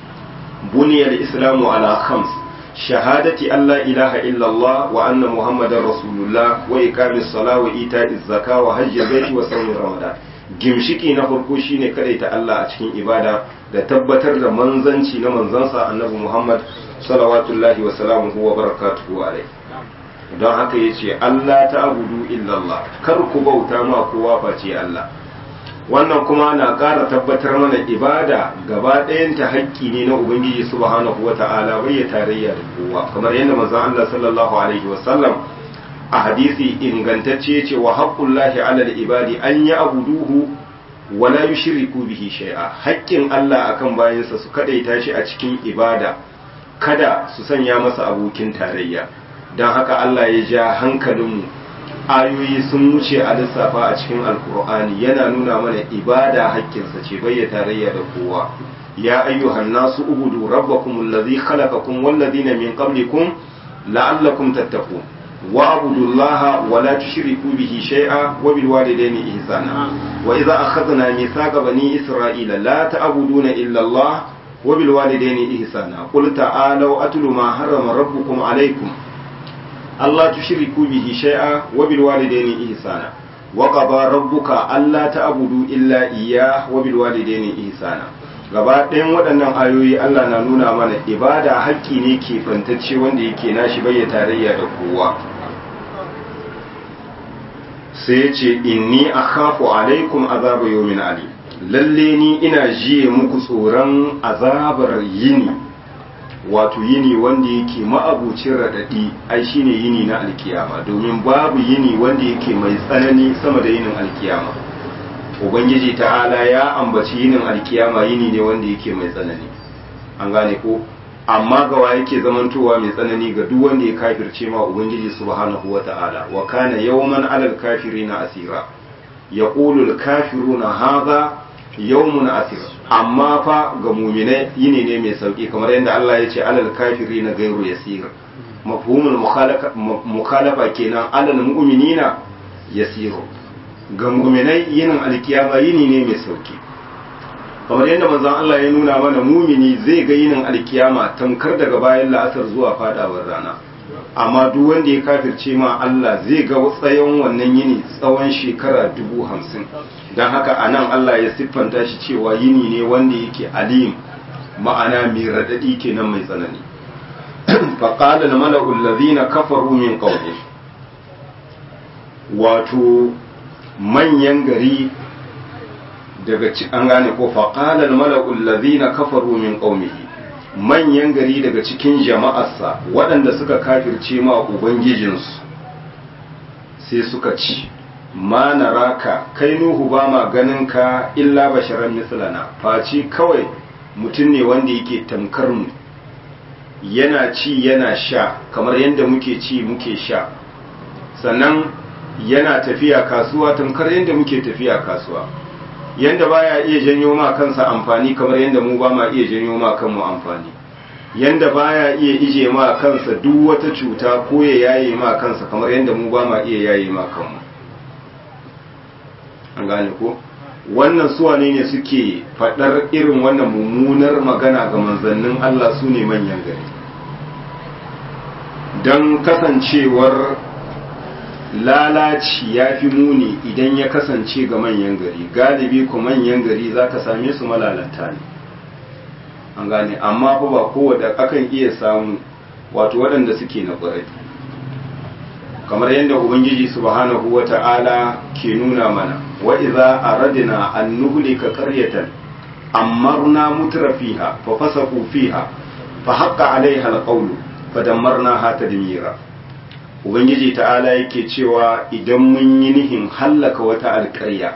buniyar islamu ala khams shahadati Allah ilaha illallah wa anna muhammadar rasulullah wa iqamis sala wa ita'iz zaka wa hajji baiti wa sawmi ramadan gimshiki na farko shine ta Allah a cikin ibada da tabbatar da manzanci na manzansa annabi muhammad salawatullahi wa salamuhu wa barakatuhu alaihi don haka ya ce Allah ta abudu illallah kar ku bauta ma kowa face Allah wannan kuma na ƙara tabbatar mana ibada gaba ɗayanta haƙƙi ne na ubangiji subhanahu wa ta'ala bai ya tarayya da kowa kamar yadda manzon Allah sallallahu alaihi wa sallam a hadisi ingantacce ce wa haqqullahi ala ibadi an ya abuduhu wa la yushriku bihi shay'a haƙƙin Allah akan bayansa su kadaita shi a cikin ibada kada su sanya masa abokin tarayya don haka Allah ya ja hankalinmu ayoyi sun wuce a lissafa a cikin alkur'ani yana nuna mana ibada hakkinsa ce bai tarayya da kowa ya ayyuhan nasu ubudu rabbakum allazi khalaqakum wal ladina min qablikum la'allakum tattaqun wa abudullaha wa la tushriku bihi shay'a wa bil walidayni ihsana wa idza akhadna mithaqa bani isra'ila la ta'buduna illa Allah wa bil walidayni ihsana qul ta'alu atlu ma harrama rabbukum alaykum Allah tushriku bihi shay'a wa bil walidayni ihsana wa qada rabbuka alla ta'budu illa iyyah wa bil walidayni ihsana gaba ɗayan waɗannan ayoyi Allah na nuna mana ibada haƙƙi ne ke fantacce wanda yake nashi bai tarayya da kowa sai ya ce inni akhafu alaikum azaba yawmin ali lalle ni ina jiye muku tsoron azabar yini wato yini wanda yake ma'abucin raɗaɗi ai shine yini na alkiyama domin babu yini wanda yake mai tsanani sama da yinin alkiyama ubangiji ta'ala ya ambaci yinin alkiyama yini ne wanda yake mai tsanani an gane ko amma gawa yake zamantowa mai tsanani ga duk wanda ya kafirce ma ubangiji subhanahu wa ta'ala wa kana yawman alal kafirina asira yaqulu al kafiruna hadha yawmun asir amma fa ga mu'minai yini ne mai sauki kamar yadda Allah ya ce alal kafirina gairu yasir mafhumul mukhalafa kenan alal mu'minina yasiru ga mu'minai yinin alkiyama yini ne mai sauki kamar yadda manzon Allah ya nuna mana mumini zai ga yinin alkiyama tamkar daga bayan la'asar zuwa fadawar rana amma duk wanda ya kafirce ma Allah zai ga tsayon wannan yini tsawon shekara dubu hamsin don haka a nan Allah ya siffanta shi cewa yini ne wanda yake alim ma'ana mai raɗaɗi kenan mai tsanani faƙala na mala'ul lazina kafaru min ƙaune wato manyan gari daga an gane ko faƙala na mala'ul lazina kafaru min ƙaunihi manyan gari daga cikin jama'arsa waɗanda suka kafirce ma ubangijinsu sai suka ci ma naraka kai nuhu ba ma ganin ka illa basharan mislana face kawai mutum ne wanda yake tamkar mu yana ci yana sha kamar yadda muke ci muke sha sannan yana tafiya kasuwa tamkar yadda muke tafiya kasuwa yanda baya iya janyo ma kansa amfani kamar yanda mu ba ma iya janyo ma kanmu amfani yanda baya iya ije ma kansa duk wata cuta ko ya yaye ma kansa kamar yanda mu ba ma iya yaye ma kanmu an gane ko wannan suwane ne suke faɗar irin wannan mummunar magana ga manzannin Allah su ne manyan gari don kasancewar lalaci ya fi muni idan ya kasance ga manyan gari galibi ku manyan gari za ka same su malalata ne an gane amma fa ba kowa akan iya samu wato waɗanda suke na ƙwarai kamar yadda ubangiji subhanahu wa ta'ala ke nuna mana wa iza aradna an nuhlika qaryatan amarna mutra fiha fa fasaqu fiha fa haqqa alaiha alqawlu fa dammarnaha tadmira ubangiji ta'ala yake cewa idan mun yi nihin hallaka wata alƙarya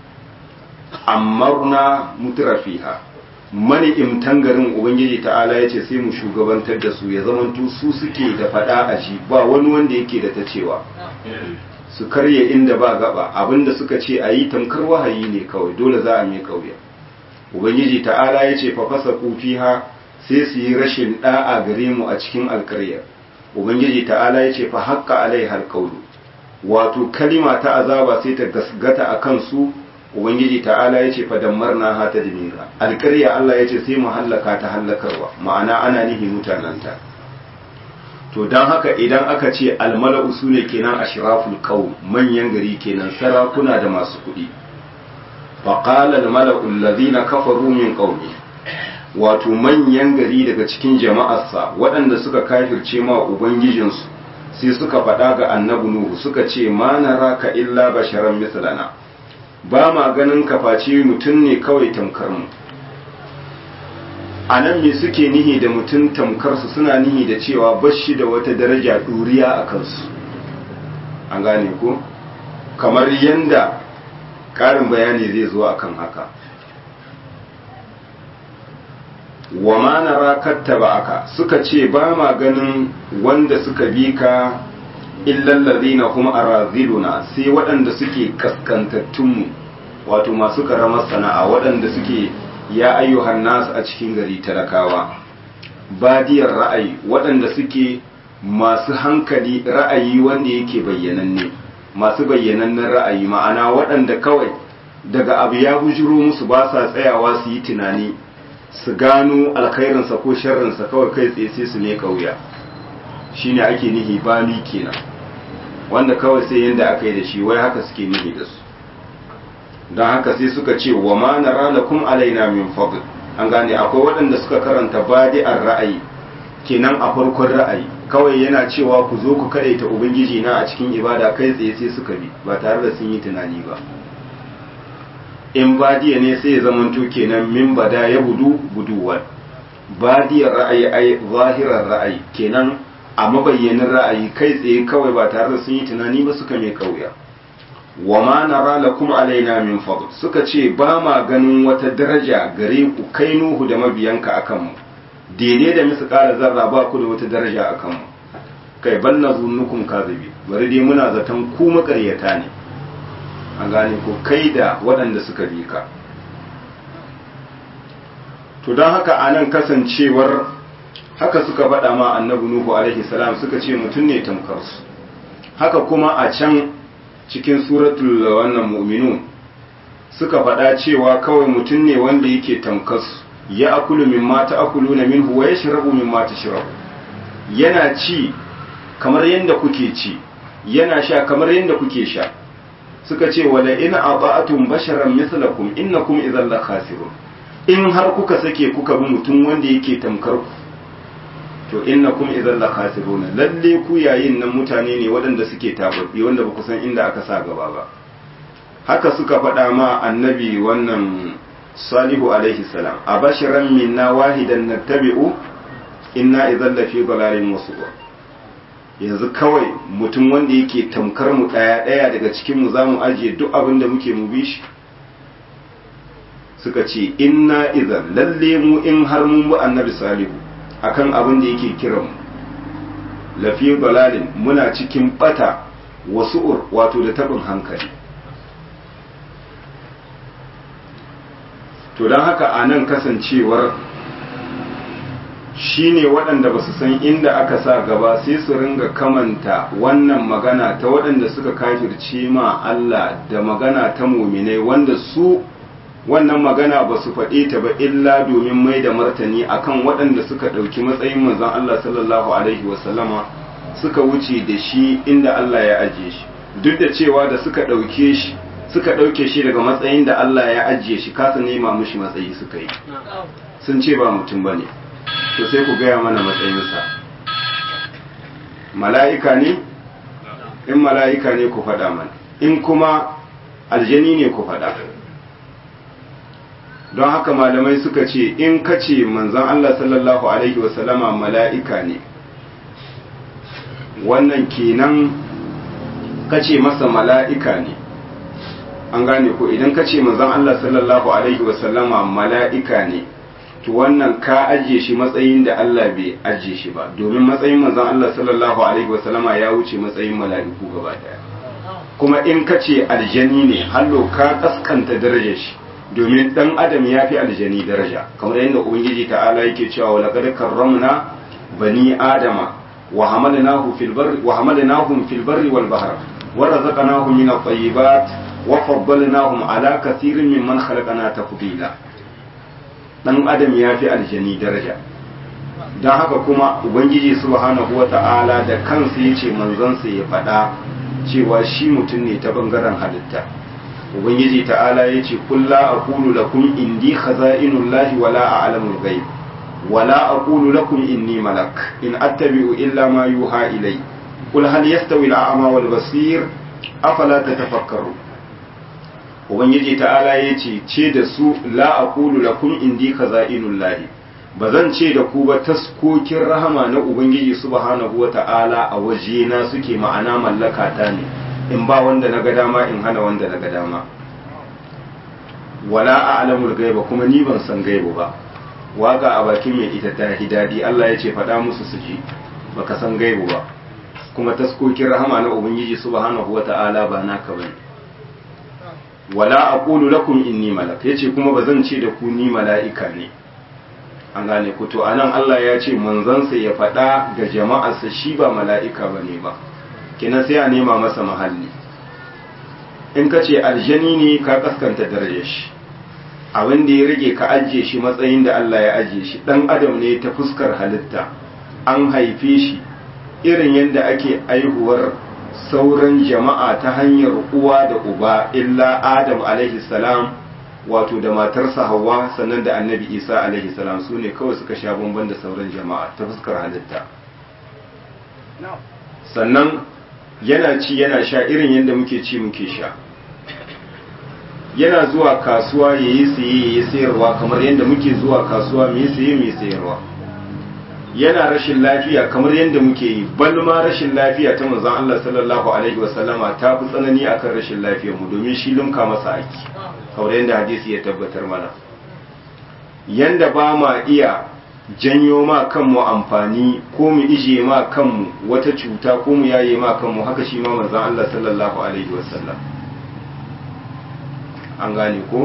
amarna mutra fiha mani imtan garin ubangiji ta'ala ya ce sai mu shugabantar da su ya zamanto su suke da fada a ji ba wani wanda yake da ta cewa su karya inda ba gaba abinda suka ce a yi tamkar wahayi ne kawai dole za a mai kauya ubangiji ta'ala ya ce fa fasa fiha sai su yi rashin da'a gare mu a cikin alkaryar ubangiji ta'ala ya ce fa haƙƙa alai halƙaulu wato kalima ta azaba sai ta gasgata a kansu ubangiji ta'ala ya ce fa dammarna ha ta dimira alƙarya Allah ya ce sai mu hallaka ta hallakarwa ma'ana ana nihi mutananta to don haka idan aka ce almala'u su ne kenan ashraful qaum manyan gari kenan sarakuna da masu kuɗi faqala almala'u alladhina kafaru min qaumi wato manyan gari daga cikin jama'arsa waɗanda suka kafirce ma ubangijinsu sai suka faɗa ga annabi nuhu suka ce ma naraka illa basharan mislana ba ma ganin kafaci mutum ne kawai tamkar mu a nan me suke nihi da mutum tamkarsu suna nihi da cewa bashi da wata daraja ɗuriya a kansu an gane ko kamar yanda ƙarin bayani zai zo akan haka wa ma nara kattaba aka suka ce ba ma ganin wanda suka bi ka illallazina kuma araziluna sai waɗanda suke kaskantattunmu wato masu karamar sana'a waɗanda suke ya ayyuhan nasu a cikin gari talakawa badiyar ra'ayi waɗanda suke masu hankali ra'ayi wanda yake bayyananne masu bayyanannen ra'ayi ma'ana waɗanda kawai daga abu ya bujiro musu ba sa tsayawa su yi tunani su gano alkhairinsa ko sharrinsa kawai kai tsaye sai su ne kauya shine ake nihi bami kenan wanda kawai sai yanda aka yi da shi wai haka suke nihi da su don haka sai suka ce wa ma nara lakum alaina min fadl an gane akwai waɗanda suka karanta badi'ar ra'ayi kenan a farkon ra'ayi kawai yana cewa ku zo ku kadaita ubangiji na a cikin ibada kai tsaye sai suka bi ba tare da sun yi tunani ba in badiya ne sai ya zamanto kenan min bada ya budu buduwan badiyar ra'ayi ai zahirar ra'ayi kenan a mabayyanin ra'ayi kai tsaye kawai ba tare da sun yi tunani ba suka mai kauya wa ma nara lakum alaina min fadl suka ce ba ma ganin wata daraja gare ku kai nuhu da mabiyanka akan mu daidai da misu kara zarra ba ku da wata daraja akan mu kai bal nazunnukum kadhibi bari dai muna zaton ku makaryata ne an gane ko kai da waɗanda suka bi ka to don haka anan kasancewar haka suka faɗa ma annabi nuhu alaihi salam suka ce mutum ne tamkar su haka kuma a can cikin suratul wannan mu'minun suka faɗa cewa kawai mutum ne wanda yake tamkar su ya akulu mimma ta'kuluna minhu wa yashrabu mimma tashrabu yana ci kamar yadda kuke ci yana sha kamar yadda kuke sha suka ce wala in ata'atum basharan mithlakum innakum idhan la khasirun in har kuka sake kuka bi mutum wanda yake tamkar ku to innakum idhan la khasirun lalle ku yayin nan mutane ne waɗanda suke tababbi wanda ba ku san inda aka sa gaba ba haka suka faɗa ma annabi wannan salihu alaihi salam abashiran minna wahidan nattabi'u inna idhan la fi dalalin musubur yanzu kawai mutum wanda yake tamkar mu ɗaya ɗaya daga cikin mu zamu ajiye duk abin da muke mu bi shi suka ce inna idan lalle mu in har mun bi annabi salihu akan abin da yake kiran mu lafi dalalin muna cikin bata wasu'ur wato da tabin hankali to don haka a nan kasancewar shine waɗanda ba su san inda aka sa gaba sai su ringa kamanta wannan magana ta waɗanda suka kafirce ma Allah da magana ta muminai wanda su wannan magana ba su faɗe ta ba illa domin mai da martani akan waɗanda suka ɗauki matsayin manzon Allah sallallahu alaihi wasallama suka wuce da shi inda Allah ya ajiye shi duk da cewa da suka ɗauke shi suka ɗauke shi daga matsayin da Allah ya ajiye shi kasa nema mushi matsayi suka yi sun ce ba mutum ba ne to sai ku gaya mana matsayinsa mala'ika ne in mala'ika ne ku faɗa mana in kuma aljani ne ku faɗa don haka malamai suka ce in ka ce manzan Allah sallallahu Alaihi wasallama mala'ika ne wannan kenan ka ce masa mala'ika ne an gane ko idan ka ce manzan Allah sallallahu Alaihi wasallama mala'ika ne to wannan ka ajiye shi matsayin da Allah bai ajiye shi ba domin matsayin manzon Allah sallallahu alaihi wasallama ya wuce matsayin mala'iku gaba daya kuma in ka ce aljani ne hallo ka kaskanta darajar shi domin dan adam ya fi aljani daraja kamar yadda ubangiji ta'ala yake cewa wa laqad karramna bani adama wa hamalnahu fil barri wa hamalnahum fil barri wal bahr wa razaqnahum min at-tayyibat wa faddalnahum ala kathirin mimman khalaqna tafdila dan adam ya fi aljani daraja don haka kuma ubangiji subhanahu wa ta'ala da kansa ya ce manzansa ya faɗa cewa shi mutum ne ta bangaren halitta ubangiji ta'ala ya ce kulla aqulu lakum indi khaza'inullahi wala a'lamul ghaib wala aqulu lakum inni malak in attabi'u illa ma yuha ilay qul hal yastawi al-a'ma wal basir afala tatafakkaru ubangiji ta'ala ya ce ce da su la aqulu lakum indi khaza'inullahi ba zan ce da ku ba taskokin rahama na ubangiji subhanahu wa ta'ala a waje na suke ma'ana mallaka ta ne in ba wanda na ga dama in hana wanda na ga dama wala a'lamul gaiba kuma ni ban san gaibu ba waka a bakin mai ita ta hidadi Allah ya ce faɗa musu su ji baka san gaibu ba kuma taskokin rahama na ubangiji subhanahu wa ta'ala ba naka bane wala aqulu lakum inni malak yace kuma bazan ce da ku ni mala'ika ne an gane ku to anan Allah ya ce manzansa ya faɗa ga jama'arsa shi ba mala'ika bane ba kina sai a nema masa mahalli in ka ce aljani ne ka kaskanta darajar shi abin da ya rage ka ajiye shi matsayin da Allah ya ajiye shi dan adam ne ta fuskar halitta an haife shi irin yadda ake aihuwar sauran jama'a ta hanyar uwa da uba illa adam alaihi salam wato da matarsa hawa sannan da annabi isa alaihi salam su ne kawai suka sha bamban da sauran jama'a ta fuskar halitta sannan yana ci yana sha irin yadda muke ci muke sha yana zuwa kasuwa ya yi saye ya yi sayarwa kamar yadda muke zuwa kasuwa mu yi saye mu yi sayarwa yana rashin lafiya kamar yadda muke yi bal ma rashin lafiya ta manzon Allah sallallahu alaihi wasallama ta fi tsanani akan rashin lafiyar mu domin shi lunka masa aiki kamar yadda hadisi ya tabbatar mana yanda ba ma iya janyo ma kanmu amfani ko mu ije ma kanmu wata cuta ko mu yaye ma kanmu haka shi ma manzon Allah sallallahu alaihi wasallam an gane ko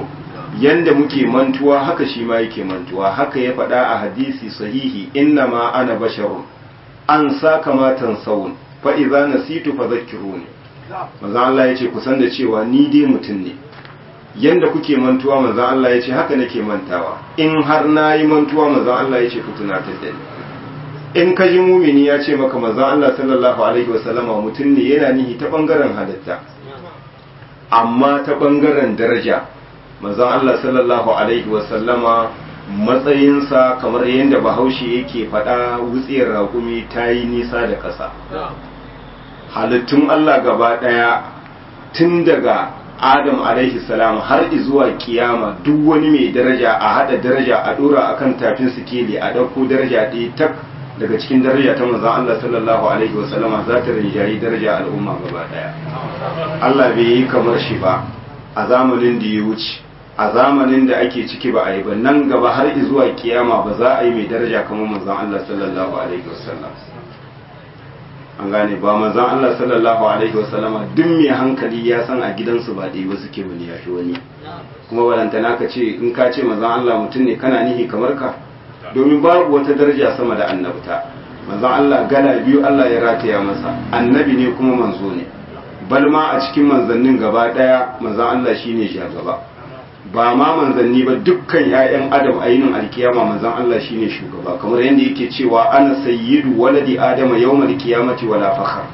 yanda muke mantuwa haka shi ma yake mantuwa haka ya faɗa a hadisi sahihi inna ma ana basharun an sa kamatan saun fa idza nasitu fadhakkiruni manzo Allah yace ku san da cewa ni dai mutum ne yanda kuke mantuwa manzo Allah yace haka nake mantawa in har nayi mantuwa manzo Allah yace ku tunatar da ni in ka ji mumini ya ce maka manzo Allah sallallahu alaihi wasallama mutum ne yana nihi ta bangaren halitta amma ta bangaren daraja manzon Allah sallallahu alaihi wasallama matsayinsa kamar yadda bahaushe yake faɗa wutsiyar raƙumi ta yi nisa da ƙasa halittun Allah gaba ɗaya tun daga Adam alaihi salam har zuwa kiyama duk wani mai daraja a haɗa daraja a ɗora akan tafin sikeli a ɗauko daraja ɗaya tak daga cikin daraja ta manzon Allah sallallahu alaihi wasallama za ta rinjayi daraja al'umma gaba ɗaya Allah bai yi kamar shi ba a zamanin da ya wuce a zamanin da ake ciki ba a yi ba nan gaba har zuwa kiyama ba za a yi mai daraja kamar manzon Allah sallallahu alaihi wasallam an gane ba manzon Allah sallallahu alaihi wasallam duk mai hankali ya san a gidansu ba dai ba suke wani ya fi wani kuma walantana ka ce in ka ce manzon Allah mutum ne kana nihi kamar ka domin babu wata daraja sama da annabta manzon Allah gala biyu Allah ya rataya masa annabi ne kuma manzo ne bal ma a cikin manzannin gaba daya manzon Allah shine shugaba ba ma manzanni ba dukkan 'ya'yan adam a yinin alkiyama manzan Allah shine shugaba kamar yadda yake cewa ana sayyidu waladi adama yawmal qiyamati wala fakhar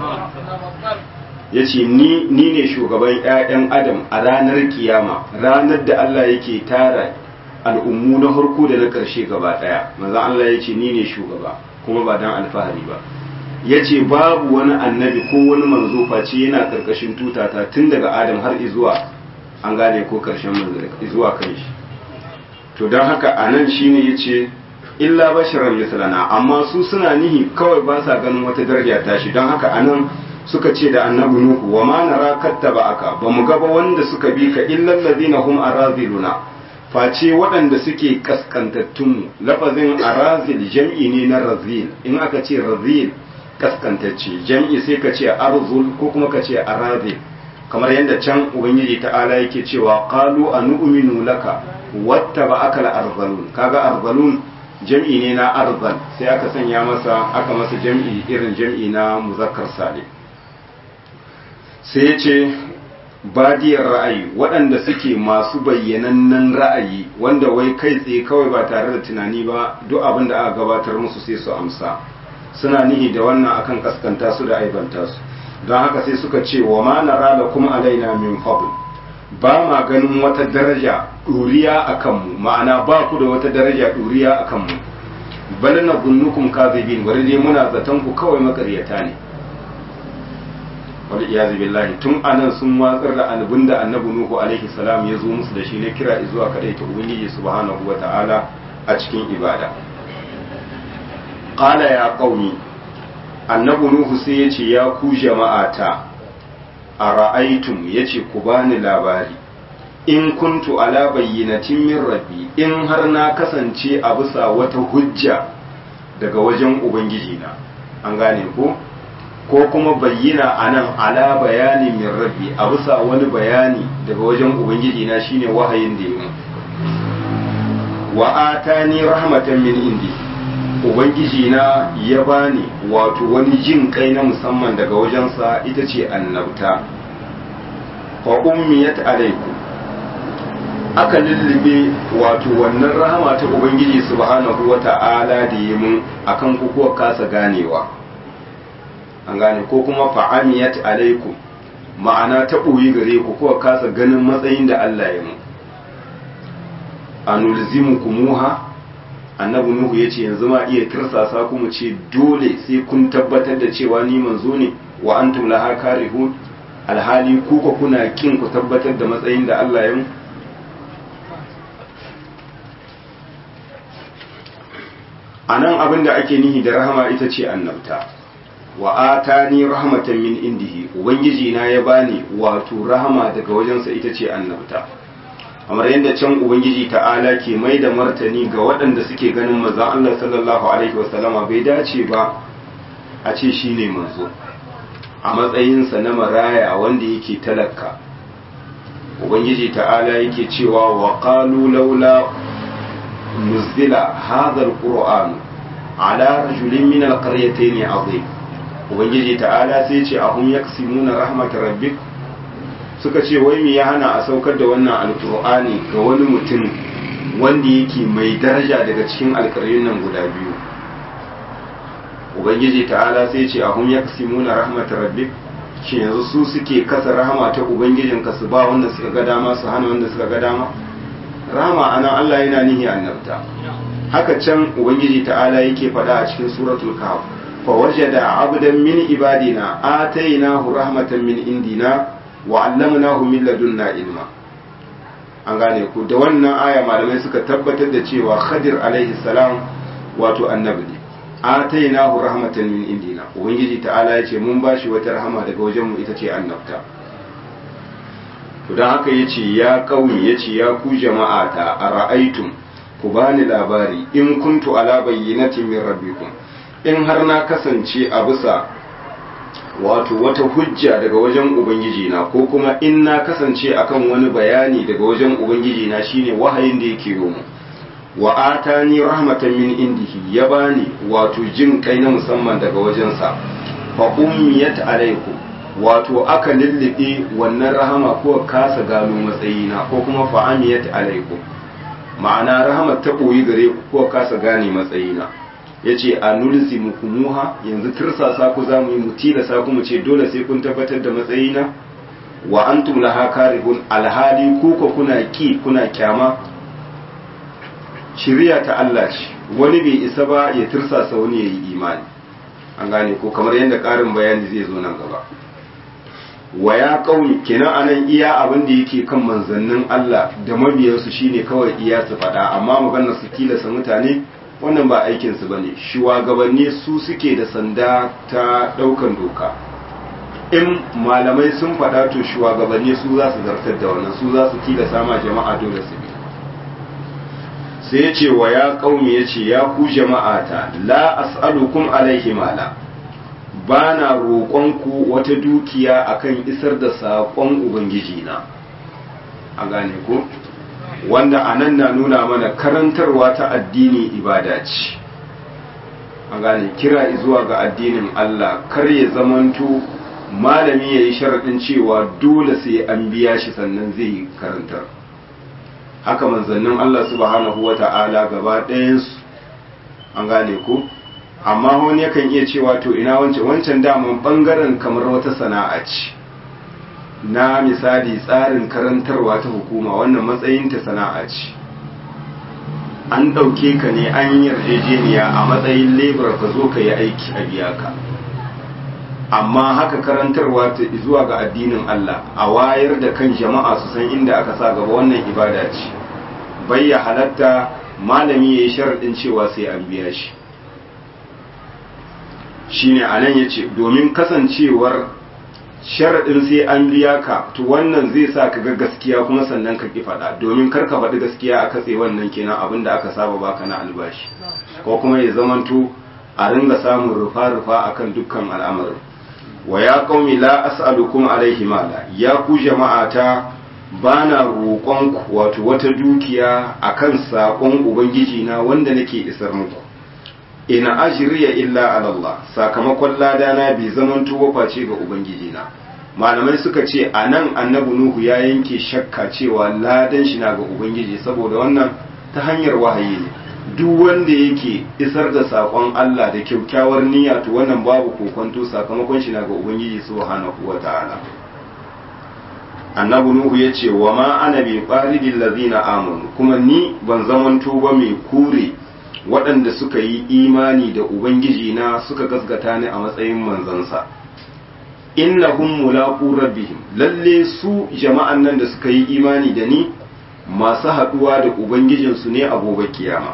yace ni ni ne shugaban 'ya'yan adam a ranar kiyama ranar da Allah yake tara al'ummu na harko da na ƙarshe gaba ɗaya manzan Allah yace ni ne shugaba kuma ba dan alfahari ba yace babu wani annabi ko wani manzo face yana ƙarƙashin tutata tun daga adam har zuwa an gane ko karshen manzari zuwa kan shi to don haka a nan shi ne ya ce illa basharar misalana amma su suna nihi kawai ba sa ganin wata daraja ta shi don haka a nan suka ce da annabi nuhu wa ma nara kattaba aka ba mu gaba wanda suka bi ka illal ladina hum araziluna face waɗanda suke kaskantattun lafazin arazil jam'i ne na razil in aka ce razil kaskantacce jam'i sai ka ce arzul ko kuma ka ce arazil kamar yadda can ubangiji ta'ala yake cewa qalu anu'minu laka wattaba'aka al-arzalun kaga arzalun jam'i ne na arzal sai aka sanya masa aka masa jam'i irin jam'i na muzakkar salim sai ya ce badiyar ra'ayi waɗanda suke masu bayyanannen ra'ayi wanda wai kai tsaye kawai ba tare da tunani ba duk abin da aka gabatar musu sai su amsa suna nihi da wannan akan kaskanta su da aibanta su don haka sai suka ce wa ma nara da kuma alaina min fadl ba ma ganin wata daraja ɗuriya a kanmu ma'ana ba ku da wata daraja ɗuriya a kanmu bal na gunnukum kazibin bari dai muna zaton ku kawai makaryata ne wal iyazu billahi tun anan sun watsar da annabin da annabi nuhu alaihi salam ya zo musu da shi na kira zuwa kadai ta ubangiji subhanahu wata'ala a cikin ibada qala ya qaumi annabi nuhu sai ya ce ya ku jama'ata a ra'aitum ya ce ku bani labari in kuntu ala bayyinatin min rabbi in har na kasance a bisa wata hujja daga wajen ubangiji na an gane ko ko kuma bayyana anan ala bayani min rabbi a bisa wani bayani daga wajen ubangiji na shine wahayin da yi wa atani rahmatan min indi ubangiji na ya bani wato wani jin kai na musamman daga wajensa ita ce annabta fa ummiyat alaikum aka lullube wato wannan rahama ta ubangiji subhanahu wata'ala da yi mun akan ku kuwa kasa ganewa an gane ko kuma fa'amiyat alaikum ma'ana ta ɓoyi gare ku kuwa kasa ganin matsayin da Allah ya mu anulzimukumuha annabi nuhu ya ce yanzu ma iya tirsasa ku mu ce dole sai kun tabbatar da cewa ni manzo ne wa antum laha karihun alhali ku ko kuna kin ku tabbatar da matsayin da Allah ya mu anan abin da ake nihi da rahama ita ce annabta wa atani rahmatan min indihi ubangiji na ya bani wato rahama daga wajensa ita ce annabta kamar yadda can ubangiji ta'ala ke mai da martani ga waɗanda suke ganin manzon Allah sallallahu alaihi wasallama bai dace ba a ce shine manzo a matsayinsa na maraya wanda yake talaka ubangiji ta'ala yake cewa wa qalu laula nuzila hadha alquran ala rajulin min alqaryatayn azim ubangiji ta'ala sai ce ahum yaksimuna rahmat rabbik suka ce wai me ya hana a saukar da wannan alqur'ani ga wani mutum wanda yake mai daraja daga cikin alƙaryun nan guda biyu ubangiji ta'ala sai ce ahum yaksimuna rahmat rabbik shi yanzu su suke kasa rahama ta ubangijinka su ba wanda suka ga dama su hana wanda suka ga dama rahama anan Allah yana nihi annabta haka can ubangiji ta'ala yake faɗa a cikin suratul kahf fa wajada abdan min ibadina atainahu rahmatan min indina wa 'allamnahu min ladunna ilma an gane ku da wannan aya malamai suka tabbatar da cewa khadir alaihi salam wato annabi ne atainahu rahmatan min indina ubangiji ta'ala ya ce mun bashi wata rahama daga wajen mu ita ce annabta to dan haka yace ya kauni yace ya ku jama'ata ara'aytum ku bani labari in kuntu ala bayyinatin min rabbikum in har na kasance a bisa wato wata hujja daga wajen ubangiji na ko kuma in na kasance akan wani bayani daga wajen ubangiji na shine wahayin da yake mu wa atani rahmatan min indihi ya bani wato jin kai na musamman daga wajensa fa ummiyat alaikum wato aka lullube wannan rahama ko kasa gano matsayina ko kuma fa amiyat alaikum ma'ana rahamar ta koyi gare ku ko kasa gane matsayina yace anulzimukumuha yanzu tirsasa ku zamu yi mutilasa ku mu ce dole sai kun tabbatar da matsayina wa antum laha karihun alhali ku ko kuna ki kuna kyama shiriya ta Allah ce wani bai isa ba ya tirsasa wani ya yi imani an gane ko kamar yadda ƙarin bayani zai zo nan gaba wa ya kauni kenan anan iya abin da yake kan manzannin Allah da mabiyansu shine kawai iya su faɗa amma maganar su tilasa mutane wannan ba aikin su bane shugabanni su suke da sanda ta ɗaukan doka in malamai sun faɗa to shugabanni su za su zartar da wannan su za su tilasa ma jama'a dole su bi sai ya ce wa ya ƙaumi ya ce ya ku jama'ata la as'alukum alaihi mala ba na roƙonku wata dukiya akan isar da saƙon ubangiji na a gane ku wanda a nan na nuna mana karantarwa ta addini ibada ce a gane kira zuwa ga addinin Allah kar ya zamanto malami ya yi sharaɗin cewa dole sai an biya shi sannan zai yi karantar haka manzannin Allah subhanahu wa ta'ala gaba ɗayansu an gane ku amma wani yakan iya cewa to ina wancan wancan daman ɓangaren kamar wata sana'a ce na misali tsarin karantarwa ta hukuma wannan matsayinta sana'a ce an ɗauke ka ne an yarjejeniya a matsayin lebar ka zo ka yi aiki a biya ka amma haka karantarwa ta zuwa ga addinin Allah a wayar da kan jama'a su san inda aka sa gaba wannan ibada ce bai ya halatta malami ya yi sharaɗin cewa sai an biya shi shine a nan ya ce domin kasancewar sharaɗin sai an biya ka to wannan zai sa ka ga gaskiya kuma sannan ka ki faɗa domin kar ka faɗi gaskiya a katse wannan kenan abin da aka saba baka na albashi ko kuma ya zamanto a ringa samun rufa-rufa akan dukkan al'amarin wa ya qaumi la as'alukum alaihi mala ya ku jama'ata bana roƙon ku wato wata dukiya akan sakon ubangiji na wanda nake isar muku ina ajriya illa ala Allah sakamakon ladana bai zaman tuwo face ga ubangiji na malamai suka ce anan annabi nuhu ya yanke shakka cewa ladan shi na ga ubangiji saboda wannan ta hanyar wahayi ne duk wanda yake isar da sakon Allah da kyakkyawar niyya to wannan babu kokonto sakamakon shi na ga ubangiji subhanahu wataala annabi nuhu ya ce wa ma ana bi qaridil ladina amanu kuma ni ban zamanto ba mai kure waɗanda suka yi imani da ubangiji na suka gasgata ni a matsayin manzansa innahum mulaqu rabbihim lalle su jama'an nan da suka yi imani da ni masu haɗuwa da ubangijinsu ne a gobe kiyama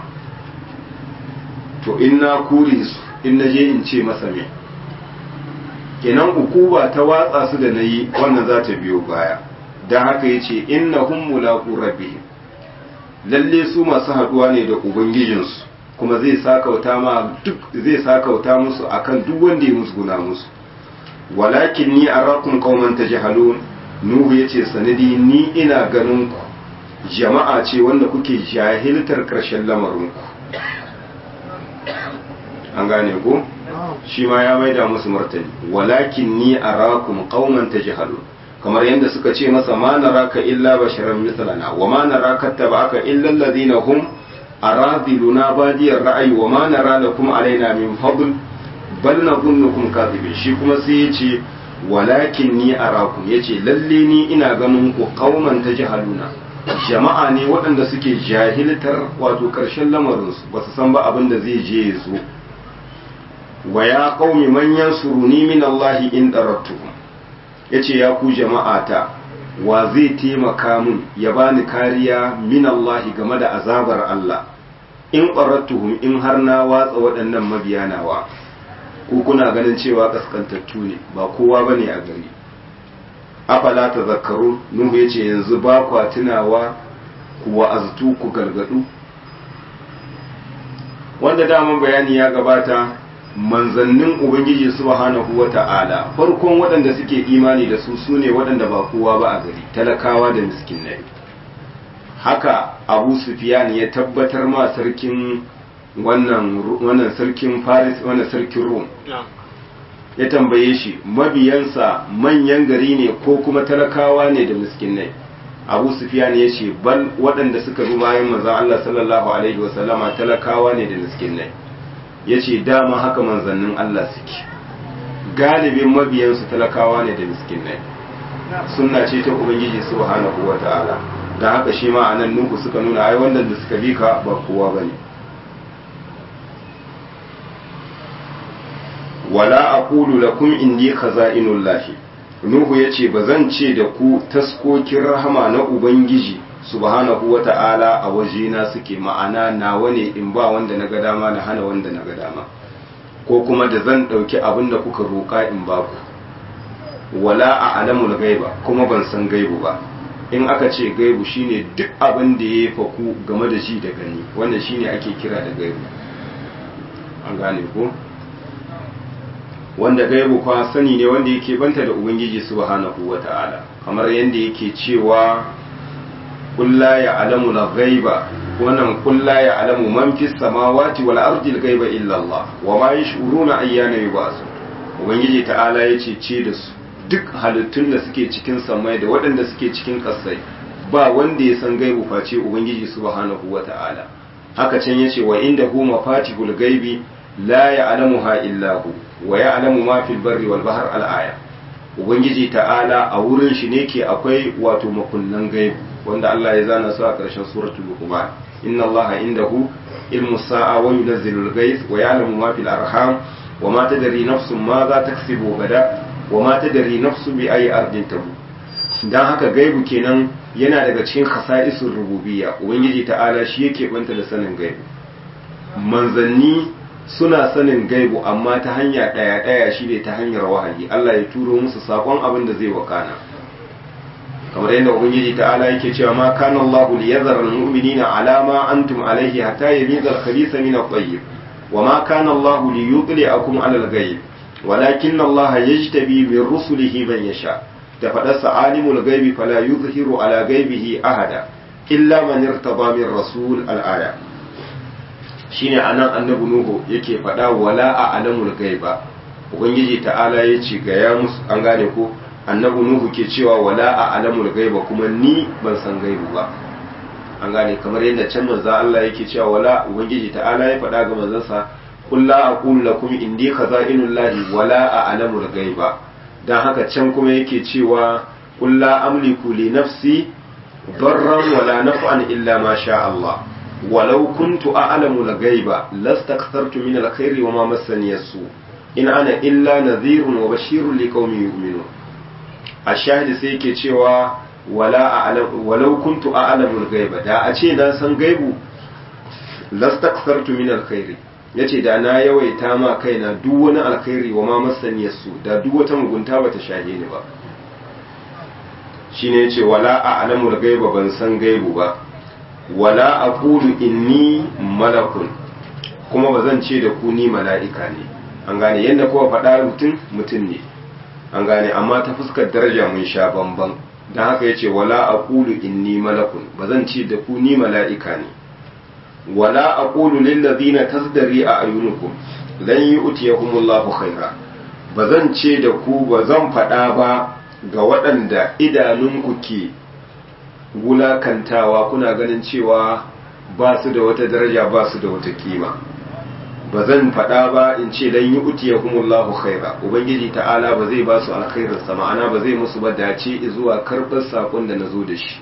to in na kure su in na je in ce masa me kenan ukuba ta watsa su da nayi wannan za ta biyo baya dan haka yace innahum mulaqu rabbihim lalle su masu haɗuwa ne da ubangijinsu kuma zai sakauta ma duk zai sakauta musu akan duk wanda ya musguna musu walakin ni arakum qauman tajhalun nuhu yace sanadi ni ina ganin ku jama'a ce wanda kuke jahiltar karshen lamarin ku an gane ku shi ma ya maida musu martani walakin ni arakum qauman tajhalun kamar yadda suka ce masa ma naraka illa basharan mislana wa ma naraka tabaka illa alladhina hum aradiluna badiyar ra'ayi wa ma nara lakum alaina min fadl bal nadhunnukum kadhibin shi kuma sai yace walakin ni arakum yace lalle ni ina ganin ku qauman tajhaluna jama'a ne waɗanda suke jahiltar wato ƙarshen lamarinsu ba su san ba abin da zai je ya zo wa ya qaumi man yansuruni min Allah in darattukum yace ya ku jama'ata wa zai taimaka min ya bani kariya min Allah game da azabar Allah in qarattuhum in har na watsa waɗannan mabiyanawa ku kuna ganin cewa kaskantattu ne ba kowa bane a gari afala tazakkaru nuhu yace yanzu ba kwa tunawa ku wa'aztu ku gargadu wanda daman bayani ya gabata manzannin ubangiji subhanahu wata'ala farkon waɗanda suke imani da su sune waɗanda ba kowa ba a gari talakawa da miskinai haka abu sufyan ya tabbatar ma sarkin wannan wannan sarkin faris wannan sarkin rum ya tambaye shi mabiyansa manyan gari ne ko kuma talakawa ne da miskinai abu sufyan ya ce bal waɗanda suka bi bayan manzon Allah sallallahu alaihi wasallama talakawa ne da miskinai ya ce dama haka manzannin Allah suke galibin mabiyansu talakawa ne da miskinai sunna ce ta ubangiji subhanahu wa ta'ala da haka shi ma anan nuku suka nuna ai wanda da suka bi ka ba kowa bane wala aqulu lakum inni khaza'inullahi nuhu yace bazan ce da ku taskokin rahama na ubangiji subhanahu wa ta'ala a wajena suke ma'ana nawa ne in ba wanda na ga dama na hana wanda na ga dama ko kuma da zan ɗauki abin da kuka roƙa in ba ku wala a alamul gaiba kuma ban san gaibu ba in aka ce gaibu shine duk abin da ya faku game da shi da gani wanda shine ake kira da gaibu an gane ko wanda gaibu kwa sani ne wanda yake banta da ubangiji subhanahu wata'ala kamar yadda yake cewa قل لا يعلم الغيب wannan قل لا يعلم من في السماوات والارض الغيب الا الله وما يشعرون ايان يبعث ubangiji ta'ala yace ce da su duk halittun da suke cikin samai da waɗanda suke cikin ƙasai ba wanda ya san gaibu face ubangiji subhanahu wata'ala haka can yace wa inda hu mafatihul gaibi la ya'lamuha illa hu wa ya'lamu ma fil barri wal bahr al aya ubangiji ta'ala a wurin shi ne ke akwai wato makunnan gaibu wanda Allah ya zana su a ƙarshen suratul luqman inna allaha indahu ilmu sa'a wa yunzilu al-ghayth wa ya'lamu ma fil arham wa ma tadri nafsun ma za taksibu gada wa ma tadri nafsu bi ayi ardin tabu dan haka gaibu kenan yana daga cikin khasa'isul rububiyya ubangiji ta'ala shi yake banta da sanin gaibu manzanni suna sanin gaibu amma ta hanya ɗaya ɗaya shi ne ta hanyar wahayi Allah ya turo musu sakon abin da zai wakana kamar yadda ubangiji ta'ala yake cewa ma kana Allahu liyadhara al-mu'minina ala ma antum alayhi hatta yamiza al-khabitha min at-tayyib wa ma kana Allahu liyudli'akum ala al-ghayb walakin Allah yajtabi min rusulihi man yasha da fadarsa alimul ghaibi fala yuzhiru ala ghaibihi ahada illa man irtaba min rasul al-aya shine anan annabi nuhu yake faɗa wala a alamul gaiba ubangiji ta'ala ya ce ga ya musu an gane ko annabi nuhu ke cewa wala a alamul gaiba kuma ni ban san gaibu ba an gane kamar yadda can manzo Allah yake cewa wala ubangiji ta'ala ya faɗa ga manzansa qul la aqulu lakum indi khaza'inullahi wala a alamul gaiba dan haka can kuma yake cewa qul la amliku li nafsi darran wala naf'an illa ma sha Allah ولو كنت أعلم الغيب لاستكثرت من الخير وما مسني السوء إن أنا إلا نذير وبشير لقوم يؤمنون الشاهد سيكي cewa wala a'lam walau kuntu a'lamu al-ghaiba da a ce na san gaibu lastakthartu min al-khairi yace da na yawaita ma kaina duk wani alkhairi wa ma masani su da duk wata mugunta bata shahe ni ba shine yace wala a'lamu al-ghaiba ban san gaibu ba wala aqulu inni malakun kuma ba zan ce da ku ni mala'ika ne an gane yadda kowa faɗa mutum mutum ne an gane amma ta fuskar daraja mun sha bamban don haka ya ce wala aqulu inni malakun ba zan ce da ku ni mala'ika ne wala aqulu lil ladina tasdari a ayunukum lan yu'tiyahumullahu khaira ba zan ce da ku ba zan faɗa ba ga waɗanda idanunku ke wulakantawa kuna ganin cewa ba su da wata daraja ba su da wata kima ba zan faɗa ba in ce dan yi utiya humullahu khaira ubangiji ta'ala ba zai ba su alkhairar sa ma'ana ba zai musu ba dace zuwa karɓar sakon da na zo da shi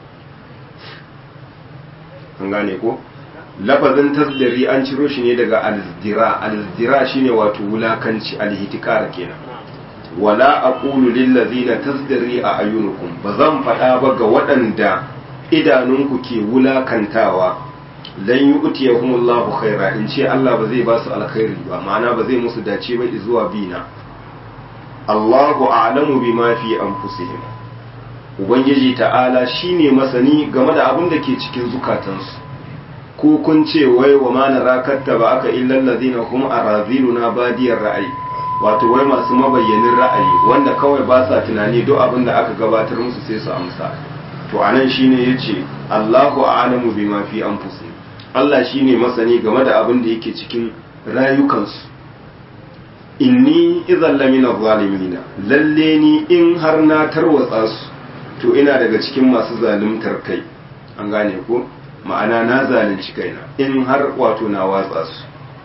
an gane ko lafazin tasdari an ciro shi ne daga alzdira alzdira shine wato wulakanci alhitikar kenan wala aqulu lil ladzina tasdari a ayunukum bazan faɗa ba ga waɗanda idanunku ke wulakantawa lan yu'tiyahumullahu khaira in ce Allah ba zai ba su alkhairi ba ma'ana ba zai musu dace ba zuwa bina Allahu a'lamu bima fi anfusihim ubangiji ta'ala shine masani game da abin da ke cikin zukatansu ko kun ce wai wa ma narakatta ba aka illal ladina hum araziluna badiyar ra'ayi wato wai masu mabayyanin ra'ayi wanda kawai ba sa tunani duk abin da aka gabatar musu sai su amsa to anan shine yace Allahu a'lamu bima fi anfusihim Allah shine masani game da abin da yake cikin rayukansu inni idan lamina zalimina lalle ni in har na tarwatsa su to ina daga cikin masu zalimtar kai an gane ko ma'ana na zalunci kaina in har wato na watsa su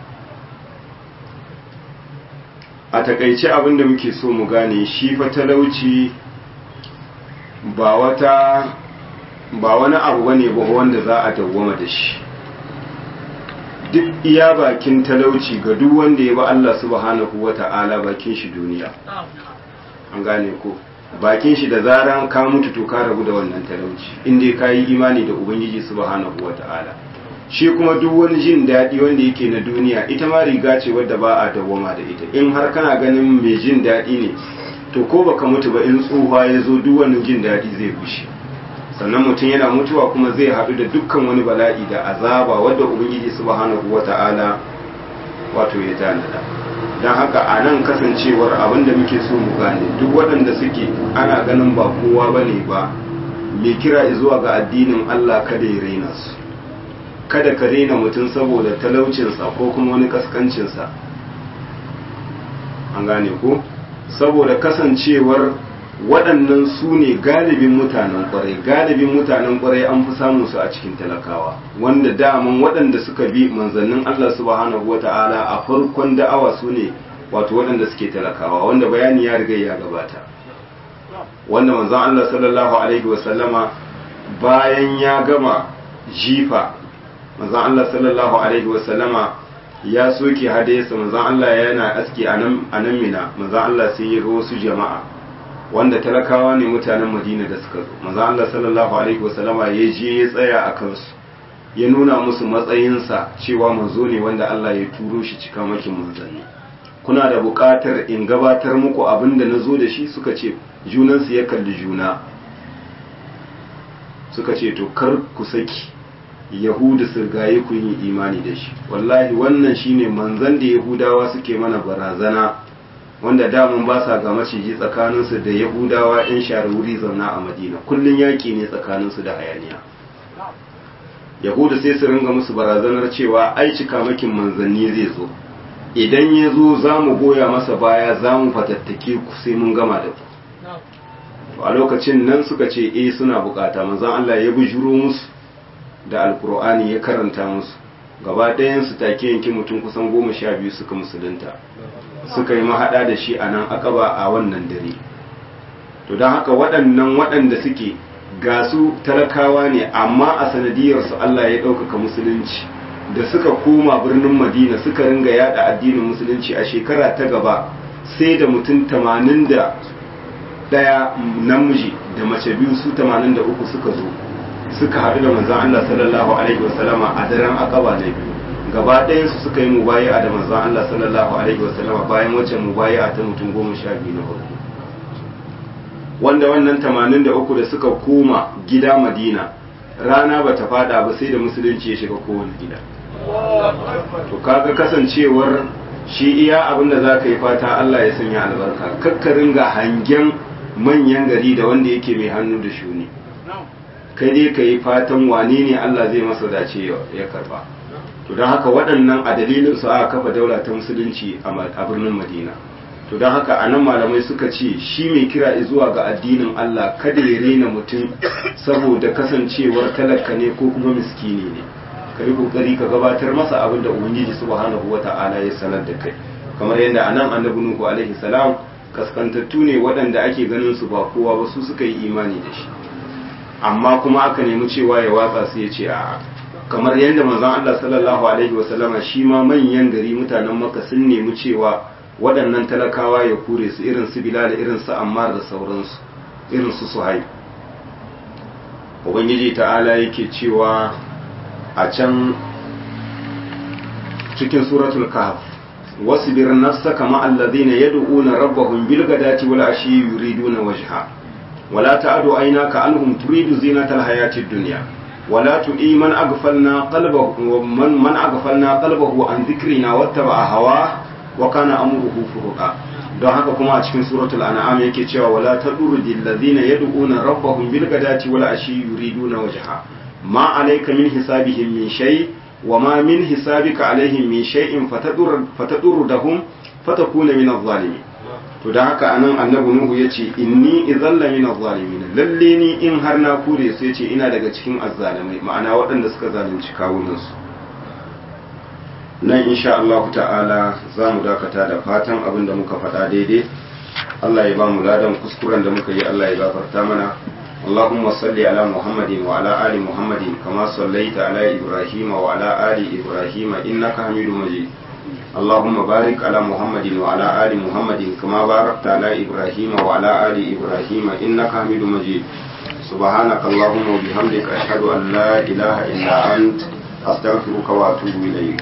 a takaice abin da muke so mu gane shi fa talauci ba wata ba wani abu bane ba wanda za a dawwama da shi duk iya bakin talauci ga duk wanda ya ba Allah subhanahu wata'ala bakin shi duniya an gane ko bakin shi da zaran ka mutu to ka rabu da wannan talauci inda ka yi imani da ubangiji subhanahu wata'ala shi kuma duk wani jin daɗi wanda yake na duniya ita ma riga ce wadda ba a dawwama da ita in har kana ganin mai jin daɗi ne to ko baka mutu ba in tsufa ya zo duk wani jin daɗi zai bushe sannan mutum yana mutuwa kuma zai haɗu da dukkan wani bala'i da azaba wadda ubangiji subhanahu wata'ala wato ya tanada don haka a nan kasancewar abin da muke so mu gane duk waɗanda suke ana ganin ba kowa ba ne ba mai kira zuwa ga addinin Allah kada ya raina su kada ka raina mutum saboda talaucinsa ko kuma wani kaskancinsa an gane ko saboda kasancewar waɗannan su ne galibin mutanen ƙwarai galibin mutanen ƙwarai an fi samun su a cikin talakawa wanda daman waɗanda suka bi manzannin Allah subhanahu wa ta'ala a farkon da'awa su ne wato waɗanda suke talakawa wanda bayani ya riga ya gabata wanda manzon Allah sallallahu alaihi wa sallama bayan ya gama jifa manzon Allah sallallahu alaihi wa sallama ya soke hadayarsa manzon Allah yana aski a nan mina manzon Allah sai ya ga wasu jama'a wanda talakawa ne mutanen madina da suka zo maza Allah sallallahu alaihi wasallama ya je ya tsaya a kansu ya nuna musu matsayinsa cewa manzo ne wanda Allah ya turo shi cika makin manzanni kuna da buƙatar in gabatar muku abin da na zo da shi suka ce junansu ya kalli juna suka ce to kar ku saki yahudu su gaye ku yi imani da shi wallahi wannan shine manzan da yahudawa suke mana barazana wanda damun ba sa ga maciji tsakaninsu da yahudawa 'yan share wuri zauna a madina kullum yaƙi ne tsakaninsu da hayaniya yahudu sai su ringa musu barazanar cewa ai cika makin manzanni zai zo idan ya zo za mu goya masa baya za mu fatattake ku sai mun gama da ku a lokacin nan suka ce eh suna bukata manzan Allah ya bujuro musu da alkur'ani ya karanta musu gaba ɗayansu take yanki mutum kusan goma sha biyu suka musulunta suka yi mahaɗa da shi a nan akaba a wannan dare to don haka waɗannan waɗanda suke ga su talakawa ne amma a sanadiyarsu Allah ya ɗaukaka musulunci da suka koma birnin madina suka ringa yada addinin musulunci a shekara ta gaba sai da mutum tamanin da ɗaya namiji da mace biyu su tamanin da uku suka zo suka haɗu da manzan Allah sallallahu alaihi wasallama a daren akaba na biyu gaba ɗayansu suka yi mubayi'a da manzon Allah sallallahu alaihi wasallama bayan wacce mubayi'a ta mutum goma sha biyu na farko wanda wannan tamanin da uku da suka koma gida madina rana ba ta fada ba sai da musulunci ya shiga kowane gida to kaga kasancewar shi iya abin da za ka yi fata Allah ya sanya albarka kakkarin ga hangen manyan gari da wanda yake mai hannu da shuni kai dai ka yi fatan wane ne Allah zai masa dace ya karba to don haka waɗannan a dalilin su aka kafa daula ta musulunci a birnin madina to don haka anan malamai suka ce shi mai kira zuwa ga addinin Allah kada ya rena mutum saboda kasancewar talaka ne ko kuma miskini ne ka yi kokari ka gabatar masa abin da ubangiji subhanahu wata'ala ya sanar da kai kamar yadda anan annabi nuhu alaihi salam kaskantattu ne waɗanda ake ganin su ba kowa ba su suka yi imani da shi amma kuma aka nemi cewa ya watsa su ya ce a kamar yadda manzon Allah sallallahu alaihi wasallama shi ma manyan gari mutanen maka sun nemi cewa waɗannan talakawa ya kure su irin su bilal irin su ammar da sauransu irin su suhaib ubangiji ta'ala yake cewa a can cikin suratul kahf wasbir nafsaka ma alladhina yad'una rabbahum bil ghadati wal ashi yuriduna wajha wala ta'du aynaka anhum turidu zinatal hayatid dunya ولا تؤي من أغفلنا قلبه من من أغفلنا قلبه عن ذكرنا واتبع هواه وكان أمره فرطا don haka kuma a cikin suratul an'am yake cewa wala tadurdi alladhina yad'una rabbahum bil ghadati wal ashi yuriduna wajha ma alayka min hisabihim min shay wa ma min hisabika alaihim min shay'in fatadur fatadurruhum fatakuna min adh-dhalimin to da haka anan annabi nuhu yace inni idhalla min adh-dhalimin lalle ni in har na kure su yace ina daga cikin azzalimai ma'ana waɗanda suka zalunci kawunan su nan insha Allah ta'ala za mu dakata da fatan abin da muka faɗa daidai Allah ya ba mu ladan kuskuren da muka yi Allah ya gafarta mana اللهم صل على محمد وعلى آل محمد كما صليت على إبراهيم وعلى آل إبراهيم إنك حميد مجيد اللهم بارك على محمد وعلى آل محمد كما باركت على إبراهيم وعلى آل إبراهيم إنك حميد مجيد سبحانك اللهم وبحمدك أشهد أن لا إله إلا أنت أستغفرك وأتوب إليك